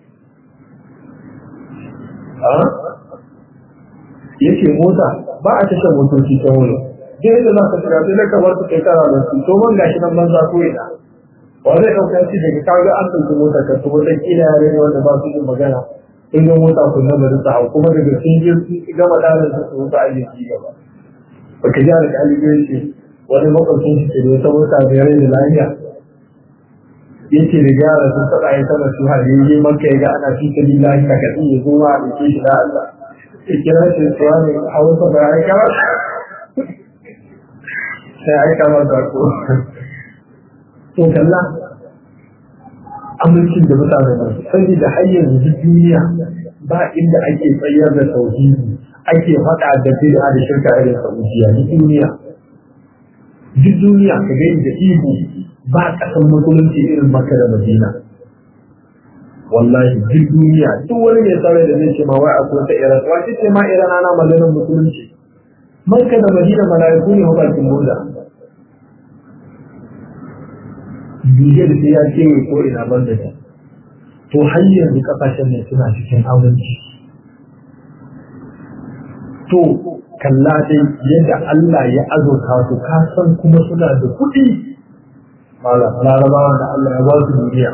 yake mota ba a tashar motoci ta wuri duk da za ka shiga sai da kamar su kai kara da su to man gashi nan banza ko ina ba zai ɗauka shi daga kaga an ɗauki mota ka su wata kila yare ne wanda ba su yin magana sun ga mota kun na bari su hau kuma daga sun je su gama ɗarin su su wuta ayyuki gaba ba ka ji da ƙalibiyar ce wani makwabcin shi ke da wata mota mai rai da lafiya yake da gyara sun taɓa ya sama su har yi maka ya ga ana fi ta lillahi ka kaɗi ya zo ma a ɗauke shi da Allah ya kira shi tsuwa ne a wasu ba ya kama sai aika masa ko to kalla amincin da mutane ba sani da hanyar duk duniya ba inda ake tsayar da tauhidi ake faɗa da bid'a da shirka irin saudiya duk duniya duk duniya ka gani da ihu ba kasan musulunci irin makka da madina wallahi duk duniya duk wani mai tsare da zai ce ma wai akwai ta iran wace ce ma iran ana maganar musulunci makka da madina mala'iku ne hukuncin buda biyar sai ya ce ko ina ban da ta to har yanzu kasashen ne suna cikin aminci to kalla dai yadda Allah ya azurta su ka san kuma suna da kuɗi mala larabawa da Allah ya ba su duniya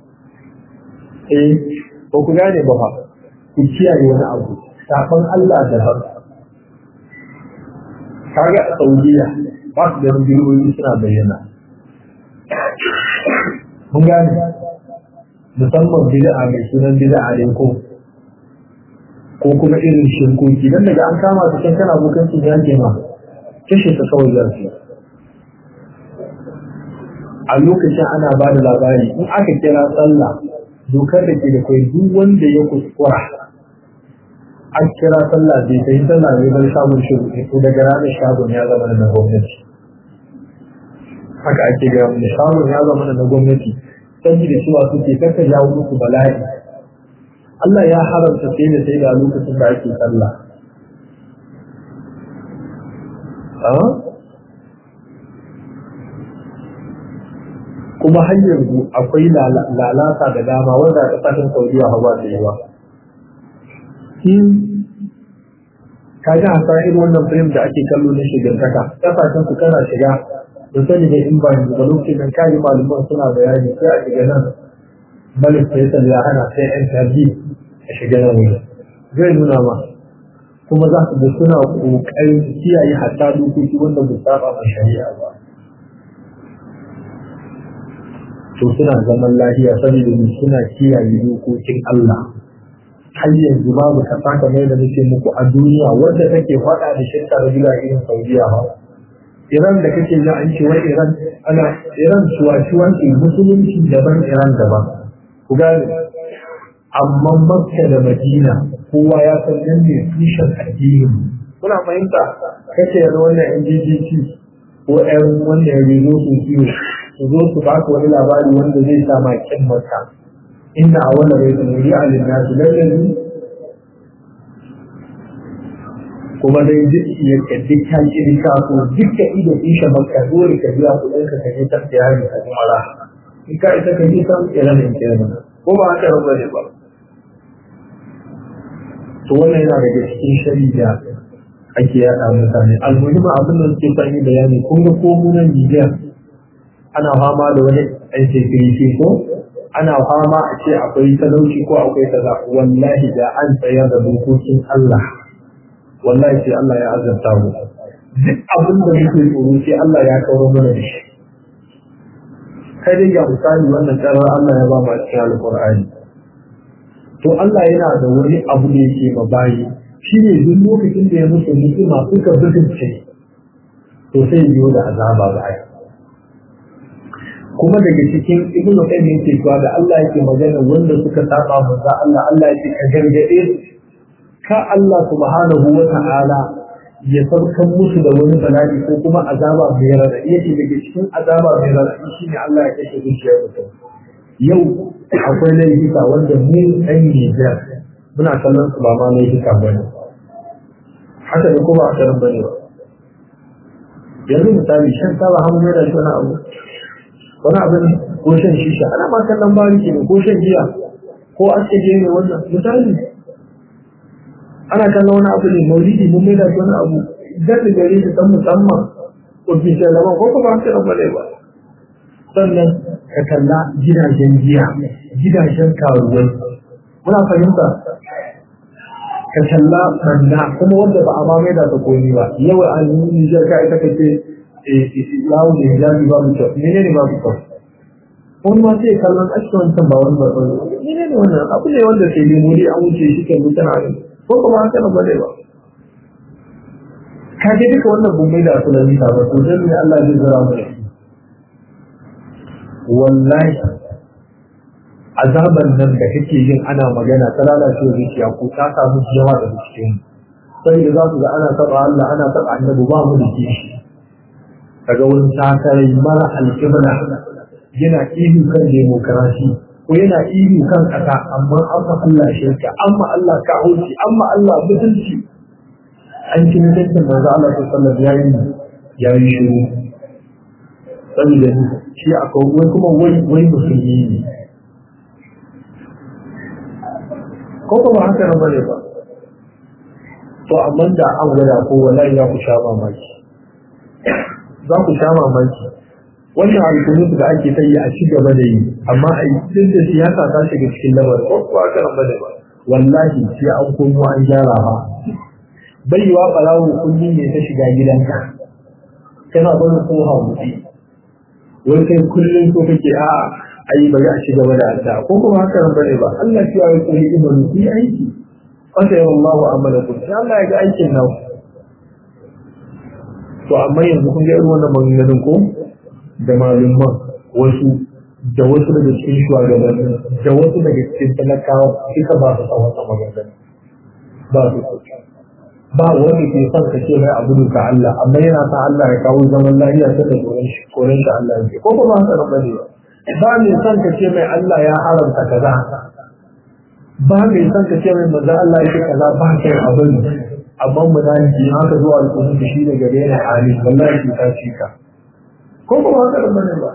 eh ko ku gane ba fa ku kiyaye wani abu safan Allah da har kaga a Saudiya ba su da rubuyoyi suna bayyana mun gane musamman bid'a mai sunan bid'a ne ko ko kuma irin shirkoki dan daga an kama su kan kana bukanci ya ke ma kashe ta kawai za su a lokacin ana ba da labari in aka kira sallah dokar da ke da kai duk wanda ya kuskura an kira sallah bai sai sallah ne bar shagon shi ko daga ranar shagon ya zama na gwamnati haka ake ga mu shagon ya zama na gwamnati saboda cewa suke kaka jawo musu bala'i Allah ya haramta sai da sai da lokacin da ake sallah kuma har yanzu akwai lalata da dama wanda a ƙasashen saudiya hawa da yawa ka ji hasa irin wannan film da ake kallo na shigantaka ƙasashen su kana shiga da sani da in ba yanzu ba lokacin nan kayi malaman suna bayani sai a shiga nan malik faisal ya hana sai yan tarbi a shiga nan wuri zai nuna ma kuma za su ga suna ƙoƙarin kiyaye hatta dokoki wanda ba saba ma shari'a ba to suna zaman lafiya saboda mu suna kiyaye dokokin Allah har yanzu babu kasa kamar da nake muku a duniya wanda take faɗa da shirka da bila irin Saudiya ba Iran da kake ji an ce wai Iran ana Iran suwa ce musulunci daban Iran daban ku gane amma Makka da Madina kowa ya san nan ne tushen addini kuna fahimta kace yanzu wannan NGGC ko ƴan wanda ya zo su ciwo su zo su baka wani labari wanda zai sa ma kin maka inna awala bai da muri a linnasu lallazi kuma dai duk ya kaddi kan iri ka ko dukkan ido isha maka dole ka biya kuɗin ka kaje ta tiyari ka kuma ra in ka ita ka yi san kiran in kiran ko ba haka ba ne ba to wannan yana daga cikin shari'a ake yaɗa mutane almuhimma abin da suke sani bayani kun ga ko mu nan Nigeria ana fama da wani ɗan security ko ana fama a ce akwai talauci ko akwai kaza wallahi da an tsayar da dokokin Allah wallahi sai Allah ya azanta mu duk abin da muke tsoro sai Allah ya kawo mana da shi kai dai ga misali wannan karar Allah ya ba mu a cikin alƙur'ani to Allah yana da wani abu da yake ma bayi shi ne duk lokacin da ya musu ni'ima suka butulce to sai biyo da azaba ba ai kuma daga cikin ibn qayyim yake cewa da Allah yake magana wanda suka saba manzo Allah Allah yake ka gargade su ka Allah subhanahu wa ta'ala ya farkan musu da wani bala'i ko kuma azaba mai radadi yake daga cikin azaba mai radadi shine Allah ya kashe zuciyar mutum yau akwai laifuka wanda mu ɗan Nijar muna kallon su ba ma laifuka ba ne haka ne kuma a karin bane ba yanzu misali shan taba hannu da shi wani abu wani abin ko shan shisha ana ma kallon bari ke ko shan giya ko aske je ne wannan misali ana kallon wani abu ne maulidi mun mai da wani abu gadi gare shi san musamman ko fi sai laban ko kuma haka nan bane ba sannan ka kalla gidajen giya gidajen karuwai muna fahimta ka kalla banda kuma wanda ba a ma mai da ta koyi ba yau an yi nijar ka ita kace lawo da hijabi babu kyau mene ne babu kyau wani ma sai kallon ake wancan ba wani babban mene ne wannan abu ne wanda sai ne muri an wuce shi kan mutane ne ko kuma haka nan ba ne ba ka ga duka wannan bin mai da asalin ta ba to dan ne Allah zai zara mu da wallahi azaban nan da kake yin ana magana ta lalace zuciya ko ta samu yawa da cikin sai da za su ga ana taba Allah ana taba annabi ba mu da kishi kaga wani takarai mara alƙibla yana ihu kan demokarasi ko yana ihu kan ƙasa amma an ma Allah shirka an ma Allah kahunci an ma Allah mutunci an ci mutuncin manzo Allah sallallahu alaihi wasallam ya yi shiru saboda shi akwai wai kuma wai wai musulmi ne ko kuma haka nan bane ba to amma da an gwada ko wallahi ya ku sha mamaki za ku sha mamaki wannan alkunu da ake ta yi a ci gaba da yi amma a yi duk da siyasa ta shiga cikin lamarin ko kuwa haka nan bane ba wallahi sai an komo an gyara ba bai yiwa ɓarawo kulli ne ta shiga gidanka kana bari ko hamuti wai kai kullum ko kake a ayi bari a ci gaba da addu'a ko kuma haka nan bane ba Allah ya yi kulli imanu ku yi aiki wata yawan Allahu amalakum sai Allah ya ga aikin nan to amma yanzu kun ga irin wannan maganganun ko da malumman wasu da wasu daga cikin shugabanni da wasu daga cikin talakawa suka ba su tsawon sa maganganun ba su ba wanda ke son ka ce mai abu ka Allah amma yana sa Allah ya kawo zaman lafiya ta da koren shi koren shi Allah ya ko kuma haka nan bane ba ba mai son ka ce mai Allah ya haramta kaza ba mai son ka ce mai maza Allah ya ce kaza ba kai abin amma mu da ji haka zuwa alƙur'ani da shi da gare na hali wallahi ki ta ci ka ko kuma haka nan bane ba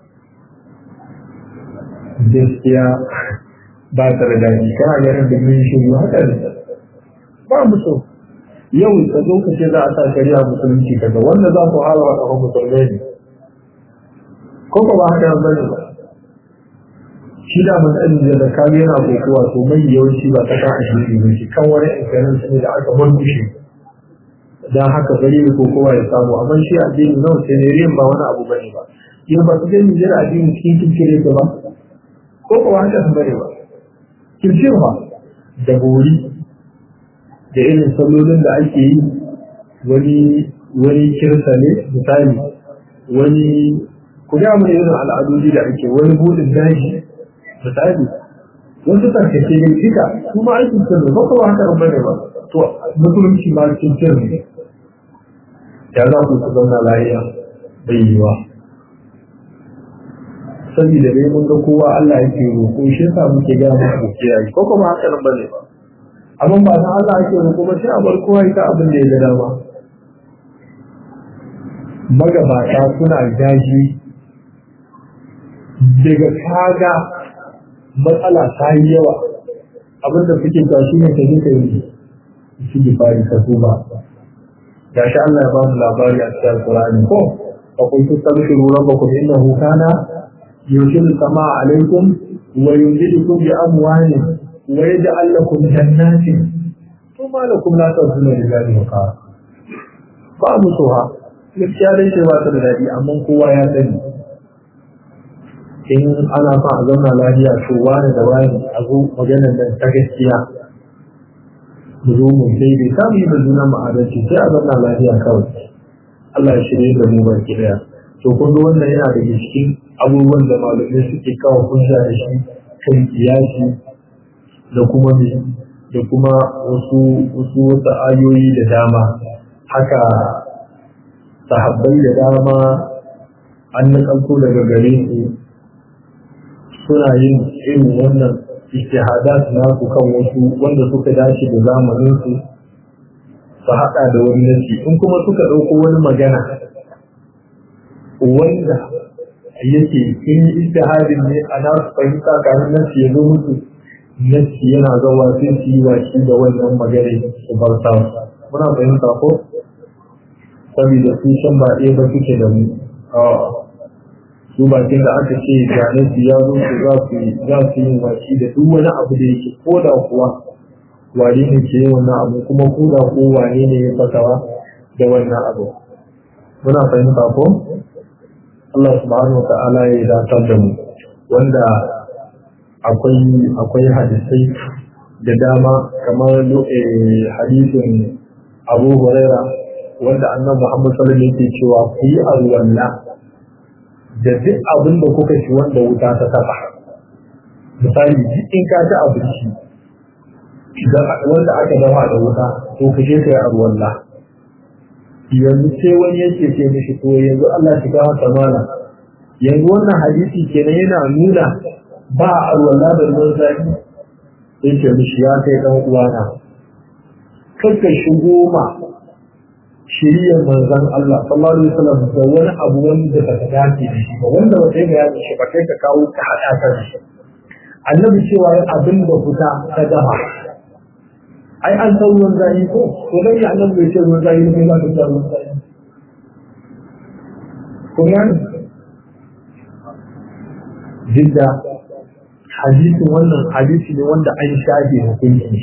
gaskiya ba ta da daɗi kana ganin da mun shi haka ne ba mu so yau ka zo ka ce za a sa shari'a musulunci kaga wanda za ku hala wa ɗaukar musulmai ne ko ba haka nan bane ba shi da matsalin da da kame yana kokowa to mai yawanci ba ta kan ashirin ne shi kan wani inkanin ne da aka murmushe dan haka bari ne kokowa ya samu amma shi addini nawa sai ne riyan ba wani abu bane ba yau ba su gani jira addini cikin kirkire ta ba ko ba haka nan bane ba kirkirwa da bori da irin sallolin da ake yi wani wani kirsa ne misali wani ku ga mu irin al'adodi da ake wani budin daji misali wasu tarkace ne duka su ma aikin sirri ba kuma haka ba ne ba to musulunci ma cikin sirri ya za ku ku zauna lafiya bai yi wa saboda dai mun ga kowa Allah yake roƙo shi yasa muke ga mu kiyaye ko kuma haka nan bane ba amma ba san Allah ake roƙo ba sai a bar kowa ita abin da ya ga dama magabata suna daji daga kaga matsala ta yi yawa abinda suke ta shi ne ta yi ka yi shi da fari ka ba ya sha Allah ya ba mu labari a cikin Qur'ani ko fa kuntu tabshiru rabbakum innahu kana yushiru sama alaikum wa yumdidukum bi amwalin wa yaj'al lakum jannatin to ma lakum la tazunu lillahi wa qara ba mu so ha gaskiya dai ce ba ta da dadi amma kowa ya sani in ana son a zauna lafiya to wani da wani a zo maganar da ta gaskiya mu zo mu daidai ta mu yi da juna ma'adarci sai a zauna lafiya kawai Allah ya shirye da mu baki daya to kun ga wannan yana da cikin abubuwan da malamai suke kawo hujja da shi kan kiyasi da kuma me da kuma wasu wasu wasu ayoyi da dama haka sahabbai da dama an nakalto daga gare su suna yin irin wannan ijtihadat nasu kan wasu wanda suka dace da zamanin su su haɗa da wani nasi in kuma suka ɗauko wani magana wanda yake in ijtihadin ne a nasu fahimta kamin nasi ya zo musu nasi yana zawa sai su yi waki da wannan magana su bar sa muna fahimta ko saboda su shan ba ɗaya ba suke da mu su bakin da aka ce gane su ya zo su za su za su yi waki da duk wani abu da yake ko da kuwa wane ne ke yi wannan abu kuma ko da ko wane ne ya fasawa da wannan abu muna fahimta ko Allah subhanahu wa ta'ala ya datar da mu wanda akwai akwai hadisai da dama kamar hadisin Abu Huraira wanda annabi Muhammad sallallahu alaihi wasallam yake cewa ku yi alwala da duk abin da kuka ci wanda wuta ta taba misali duk in ka ci abinci wanda aka dafa da wuta to ka je ka yi alwala yanzu sai wani yake ce mishi to yanzu Allah shi gawa tamana yanzu wannan hadisi kenan yana nuna ba a alwala da ruwan zafi sai ce mishi ya kai dan uwana kakka shigo ma shiriyar manzon Allah sallallahu alaihi wasallam da wani abu wanda ba ta dace da shi ba wanda ba sai ga ya shi ba kai ka kawo ka hada ka da shi annabi cewa abin da fita ta dafa ai an san ruwan zafi ko to dan ya annabi bai ce ruwan zafi ne ba ta ruwan zafi ko yan jidda hadisin wannan hadisi ne wanda an shafe hukunci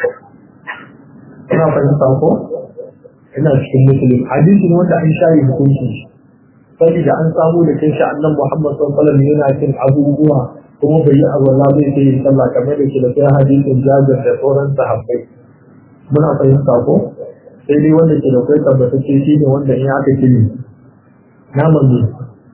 ina fahimta ko ina cikin musulun hadisi ne wanda an shafe hukunci saboda an samu da kai shi annan Muhammad sallallahu alaihi wasallam yana cin abubuwa kuma bai yi abu Allah bai sai sallah kamar da ke da kai hadisin Jabir da sauran sahabbai muna fahimta ko sai dai wanda ke da kai tabbatacce shi ne wanda in aka kiri naman ne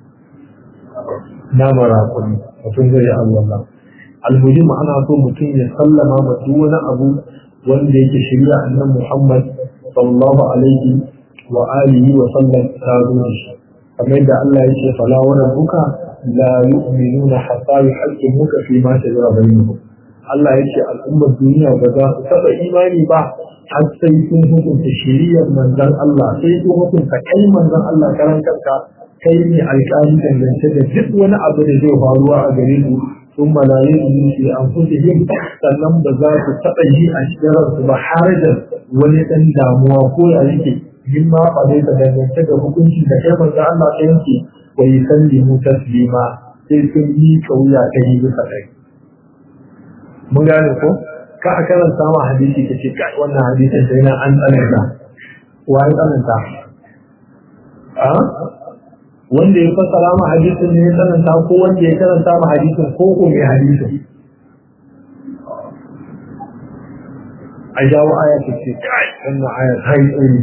naman rakuni mutum zai yi Allah almuhim ana so mutum ya sallama ma duk wani abu wanda yake shirya annan Muhammad sallallahu alaihi wa alihi wa sallam ta zo da shi kamar yadda Allah ya ce fala wa rabbuka la yu'minuna hatta yuhaqqimuka fi ma shajara bainahum Allah ya ce al'ummar duniya ba za su taɓa imani ba har sai sun hukunta shiriyar manzon Allah sai sun hukunta kai manzon Allah karan kanka kai ne alƙali dangance da duk wani abu da zai faruwa a gare su sun malaye su shi an yin sannan ba za su taɓa yi a cikin ransu ba har da wani ɗan damuwa ko ya yake yin ma ba zai ta dangance da hukunci da kai manzon Allah ta yanke wa yi sallimu taslima sai sun yi kauya ta yi bisa ɗaya. mun gane ko ka a karanta ma hadisi ka ce kai wannan hadisin sai na an tsananta wa ya tsananta a wanda ya fassara ma hadisin ne ya tsananta ko wanda ya karanta ma hadisin ko ko mai hadisin a jawo aya ta ce kai wannan aya ta yi tsari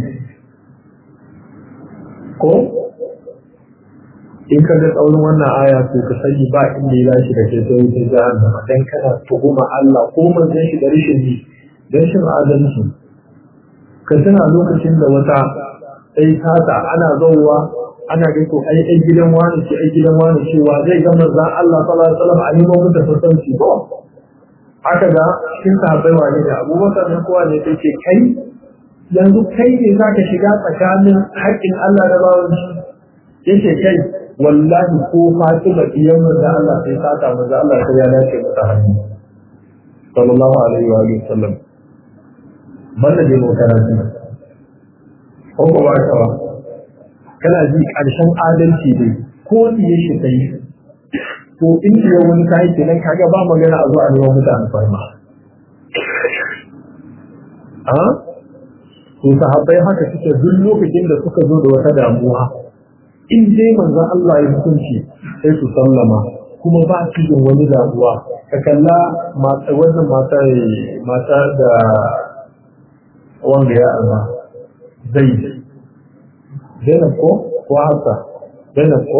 ko in ka ga tsaurin wannan aya to ka sani ba inda ya dace da ke sai wutar jahannama dan kana tuhuma Allah ko manzon shi da rashin ji dan shin adalci ka tana lokacin da wata sai tata ana zauwa ana ga to ai ai gidan wani ce ai gidan wani cewa zai ga manzon Allah sallallahu alaihi wasallam a yi mu da sassauci ko aka ga cikin sahabbai wani da Abubakar ne kowa ne sai ce kai yanzu kai ne zaka shiga tsakanin haƙƙin Allah da bawan shi yace kai wallahi ko Fatima diyan manzo Allah sai ta ta manzo Allah sai ya dace mata hannu sallallahu alaihi wa sallam banda dai mu karatu ko ko ba ka ba kana ji karshen adalci dai ko diye shi kai to in ya wani kai kenan kaga ba magana a zo a neman mutane farma a to sahabbai haka suke duk lokacin da suka zo da wata damuwa in dai manzo Allah ya hukunci sai su sallama kuma ba su yin wani damuwa ka kalla mata wannan mata mata da wanda ya arba zai Zainab ko ko haka Zainab ko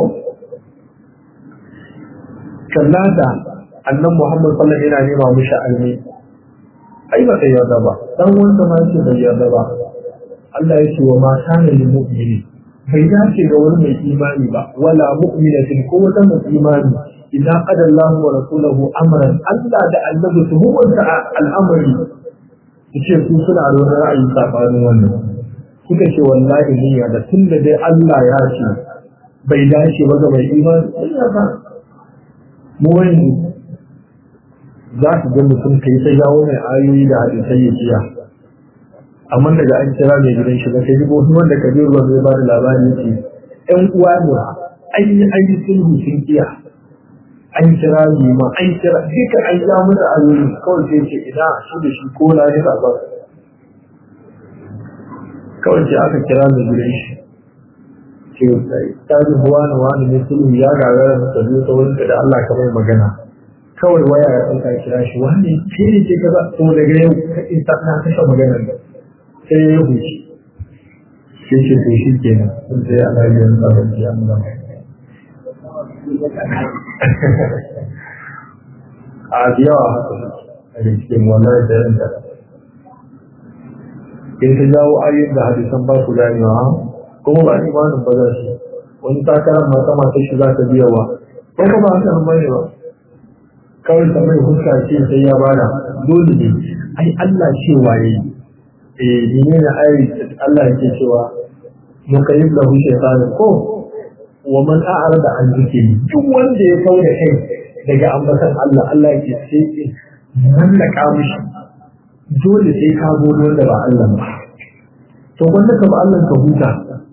kalla da annan Muhammad sallallahu alaihi wasallam yana nema mishi almi ai ba kai yarda ba dan wanda ma yake bai yarda ba Allah ya ce wa mata ne mu'mini bai dace ga wani mai imani ba wala mu'minatin ko wata mai imani idan qada Allah wa rasuluhu amran Allah da annabi su hukunta al'amari yace su suna da wani ra'ayi sabanin wannan suka ce wallahi niyya da tunda dai Allah ya ce bai dace ba ga mai imani ba mu wani za ka ga mutum kai ta jawo mai ayoyi da hadisai ya jiya amma daga an kira mai gidan shi da kai jibo wanda ka ruwa zai ba da labari ce ƴan uwa ne an yi an yi sulhu sun kiya an kira ma an kira duka an ja masa ayoyi kawai sai ce ina shi da shi ko na ne ba kawai sai aka kira mai gidan shi ce ta ji wani wani ne sulhu ya gagara masa zuwa ta wurin da Allah ka mai magana kawai waya ya ɗauka kira shi wani ke ne ke kaza to daga yau ka isa na kashe maganar da sai ya huce sai ce to shi ke nan sun sai ana biyan tsaron ji an zama a yawa haka a cikin wannan da yanta in ta jawo ayyukan da hadisan ba su ganewa kuma ba imanin ba za su wani takarar mata mata shi za ta biya wa ko ba ba haka ba ne ba kawai ta mai huska ce sai ya bada dole ne ai Allah cewa yayi eh ne ne ai Allah yake cewa mukayyib lahu shaytanin ko wa man a'rada an zikri duk wanda ya kauda kai daga ambatan Allah Allah yake sai mallaka mishi dole sai ka zo wanda ba Allah ba to wanda ka ba Allah ka huta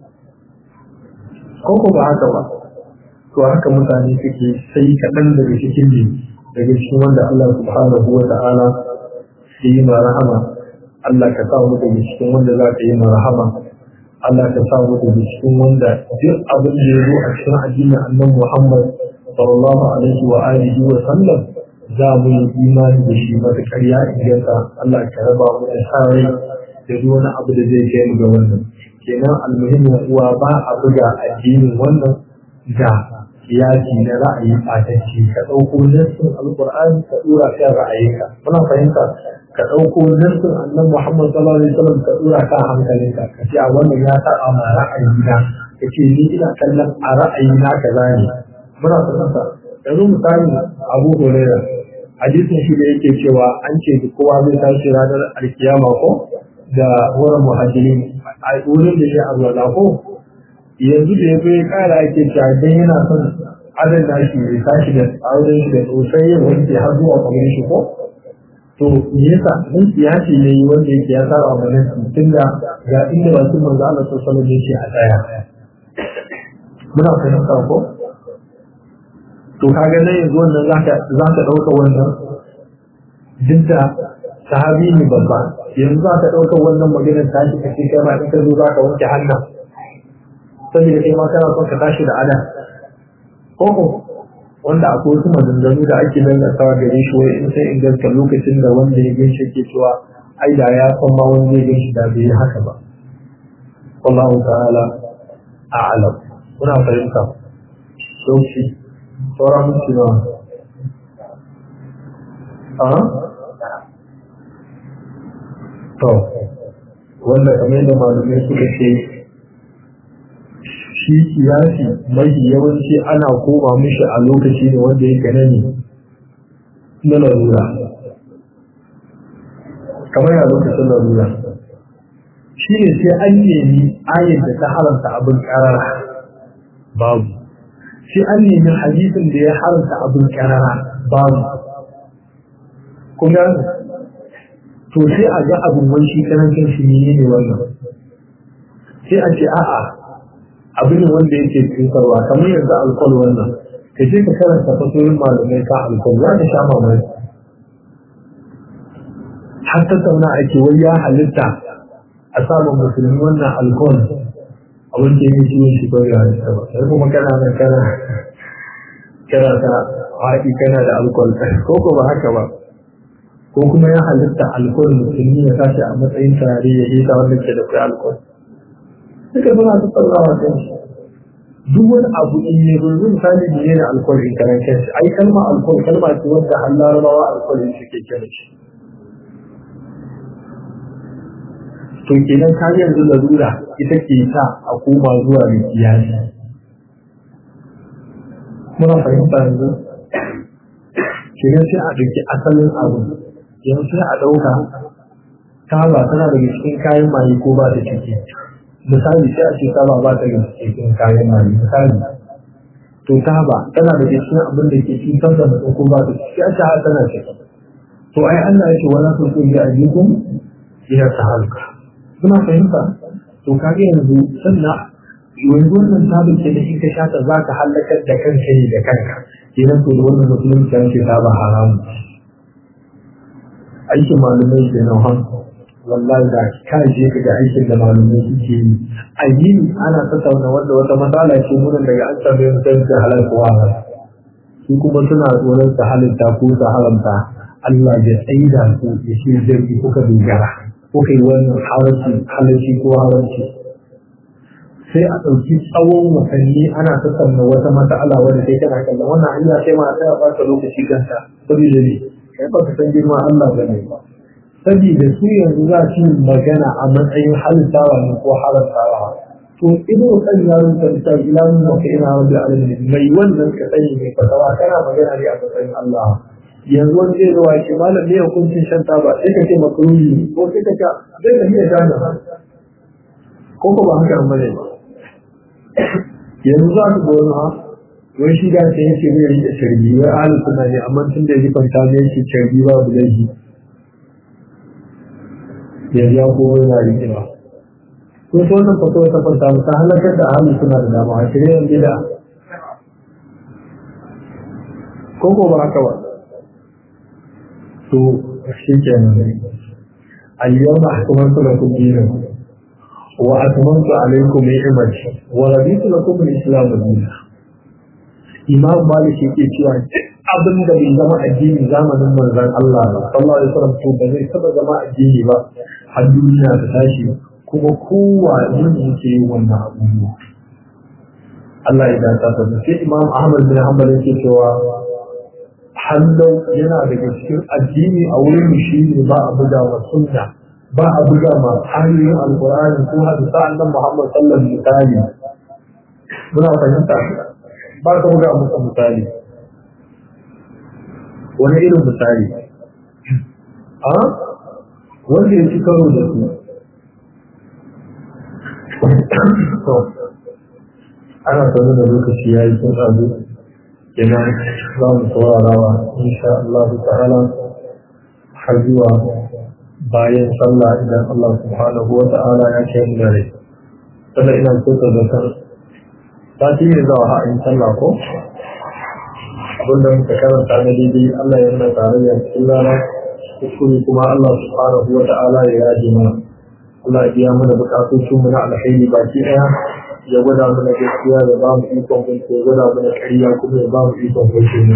ko ko ba haka ba to haka mutane suke sai kaɗan daga cikin ne daga cikin wanda Allah subhanahu wa ta'ala ya yi ma rahama Allah ka sa mu daga cikin wanda za ka yi ma rahama Allah ka sa mu daga cikin wanda duk abin da ya zo a cikin addinin annabi Muhammad sallallahu alaihi wa alihi wa sallam za mu yi imani da shi matuƙar ya inganta Allah ka raba mu da sare da duk wani abu da zai kai mu ga wannan kenan almuhimmin uwa ba a buga addinin wannan da kiyasi na ra'ayi ɓatacce ka ɗauko nassin alƙur'ani ka ɗora kan ra'ayinka muna fahimta ka ɗauko nassin annan muhammad sallallahu alaihi wasallam ka ɗora kan hankalinka ka ce a wannan ya taɓa ma ra'ayina ka ce ni ina kallon a ra'ayina ka zane muna fahimta yanzu misali abu hurairah hadisin shi da yake cewa an ce kowa zai tashi ranar alkiyama ko da wurin muhajirin a wurin da ya arwala ko yanzu da ya fi kara ake cewa dan yana son adon nashi ya tashi da auren shi da sosai yin wanke har zuwa kamar shi ko to me yasa mun siyasi ne wanda yake ya saba mana tun da ga inda wasu manzo Allah sallallahu alaihi wasallam a tsaya muna fahimta ko to kaga nan yanzu wannan zaka zaka dauka wannan duk da sahabi ne babba yanzu zaka dauka wannan maganar tashi kace kai ma in ka zo zaka wanke hannun saboda kai ma kana son ka tashi da ada koko wanda akwai wasu maganganu da ake lalatawa gare shi wai in sai inganta lokacin da wanda ya gan shi ke cewa ai da ya san ma wanda ya gan shi da bai haka ba wallahu ta'ala a'lam kuna fahimta sauki sauran minti na a to wanda kamar yadda malamai suka ce shi kiyasi mai yawanci ana koma mishi a lokaci ne wanda ya gane ne na larura kamar ya lokacin larura shi ne sai an nemi ayin da ta haramta abin karara babu sai an nemi hadisin da ya haramta abin karara babu kuma to sai a ga abin wani shi karancin shi ne ne wannan sai a ce a'a abin wanda yake cutarwa kamar yanzu alkol wannan ka je ka karanta fasoyin malamai ka alkol za ka sha mamaki har tattauna ake wai ya halitta a samun musulmi wannan alkol a wanda ya ji shi ko ya halitta ba sai kuma kana nan kana kana ta haƙi kana da alkol ko ko ba haka ba ko kuma ya halitta alkol musulmi ya tashi a matsayin tare ya yi ta wanda ke da kai alkol duka suna tattaunawa kan shi duk wani abu in ne yanzu misali ne da alkol in karan kanshi ai kalma alkol kalma ce wanda har larabawa alkol in suke kira shi to kenan ka yanzu larura ita ke sa a koma zuwa da kiyasi muna fahimta yanzu kenan sai a ɗauki asalin abu yanzu sai a ɗauka taba tana daga cikin kayan maye ko ba ta ciki misali sai a ce taba ba ta daga cikin kayan maye misali to taba tana daga cikin abin da ke cutar da mutum ko ba ta ciki a ce har tana ciki to ai Allah ya ce wala tu bi ajikum ila tahalka kuna fahimta to kage yanzu sannan yanzu wannan tabin ke da in ka shata za ka halakar da kanka ne da kanka kenan to da wannan musulunci an ce ta ba haramu aikin malumai ke nan han wallahi da ka je ka ga aikin da malumai suke yi addini ana tattauna wanda wata matsala ce mun daga an tambaye mutum ta halal ko haram su kuma suna tsoron su halitta ko su haramta Allah ya tsaida su ya shi zargi kuka dogara kuka yi wannan haramci halarci ko haramci sai a ɗauki tsawon watanni ana tattauna wata matsala wadda sai kana kallon wannan hanya sai ma ta ba ta lokaci kanta saboda ne kai ba ka san girman Allah ba ne ba saboda su yanzu za su magana a matsayin halittawa ne ko haramtawa to ido kan yaron ta ta ilamin da ka ina rabbi alamin mai wannan ka sani mai fatawa kana magana ne a matsayin Allah yanzu wani zai zuwa shi malam ne hukuncin shan taba sai ka ce makaruni ko sai ka ce zai ka iya gane ko ko ba haka bane ba yanzu za ku ga wani ha wai shi da sai yake zai rike sharbi wai ahlus sunna ne amma tun da yake ta ne yake sharbi ba bu laifi yanzu ya ko yana rike ba ko to wannan fato ta fanta mu ta halakar da ahlus sunna da dama a cikin bid'a ko ko ba haka ba to shi kenan al-yawma akmaltu lakum dinakum wa atmamtu alaykum ni'mati wa raditu lakum al-islam dinan imam malik yake cewa abin da bai zama addini zamanin manzon Allah ba sallallahu alaihi wasallam to ba zai taba zama addini ba har duniya ta tashi kuma kowa yin yake yin wannan abubuwa Allah ya dace ta sai Imam Ahmad bin Hanbal yake cewa hallau yana daga cikin addini a wurin shi ne ba a buga wa sunna ba a buga ma ayoyin alqur'ani ko hadisa annabi Muhammad sallallahu alaihi wasallam muna fahimta ba ka buga musu misali wani irin misali a wanda ya ci karo da su ana sanar da lokaci ya yi sun ɗazu kenan za mu saurarawa insha Allah ta'ala har zuwa bayan sallah idan Allah subhanahu wa ta'ala ya ce mu dare sannan ina so ka zakar sati ne za a ha'in sallah ko abinda muka karanta na daidai Allah ya nuna tarayya cikin rana kuskure kuma Allah subhanahu wa ta'ala ya yaje mana Allah ya biya mana bukatocin mu na alheri baki daya ya gwada mana gaskiya da ba mu ikon kunce ya gwada mana ƙarya kuma ya ba mu ikon kunce mu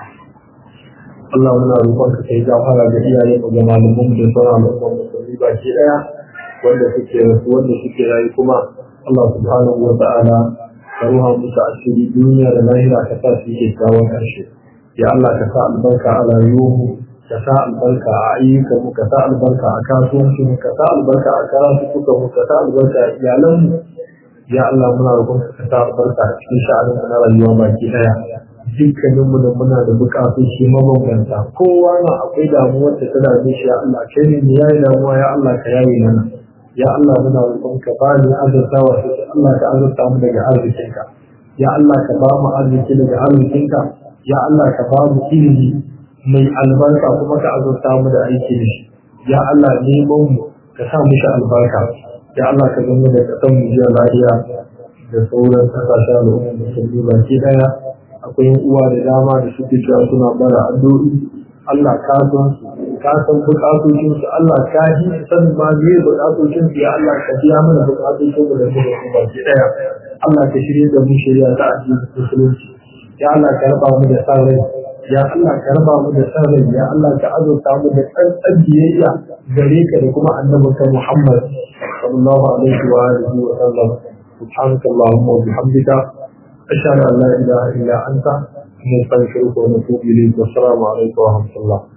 Allah muna roƙon ka kai gafara ga iyaye mu ga malaman mu da sauran al'umma musulmi baki daya wanda suke rasu wanda suke rayu kuma Allah subhanahu wa ta'ala ka ruha musu asiri duniya da lahira ka sa su yi kyakkyawan ƙarshe ya Allah ka sa albarka a rayuwarmu ka sa albarka a ayyukanmu ka sa albarka a kasuwancinmu ka sa albarka a karatukanmu ka sa albarka a iyalanmu ya Allah muna roƙon ka sa albarka a cikin sha'anin na rayuwa baki daya dukkanin mu da muna da buƙatoci mabambanta kowa na akwai damuwar da ta dame shi ya Allah kai ne ya yi damuwa ya Allah ka yaye mana ya Allah muna roƙon ka ba ni azurtawa sai Allah ka azurta mu daga arzikinka ya Allah ka ba mu arziki daga arzikinka ya Allah ka ba mu ilimi mai albarka kuma ka azurta mu da aiki da shi ya Allah neman mu ka sa mishi albarka ya Allah ka zama da kasan mu jiya lafiya da sauran kasashen al'umma musulmi baki daya akwai uwa da dama da suke cewa suna bara addu'o'i Allah ka san su ka san bukatocin su Allah ka ji san ma me bukatocin su ya Allah ka biya mana bukatocin su da mu da baki daya Allah ka shirye da mu shari'a ta addinin musulunci ya Allah ka raba mu da san rai ya Allah ka raba mu da san rai ya Allah ka azurta mu da tsantsan biyayya gare ka da kuma annabinka Muhammad sallallahu alaihi wa alihi wa sallam سبحانك اللهم وبحمدك أشهد أن لا إله إلا أنت نستغفرك ونتوب إليك والسلام عليكم ورحمة الله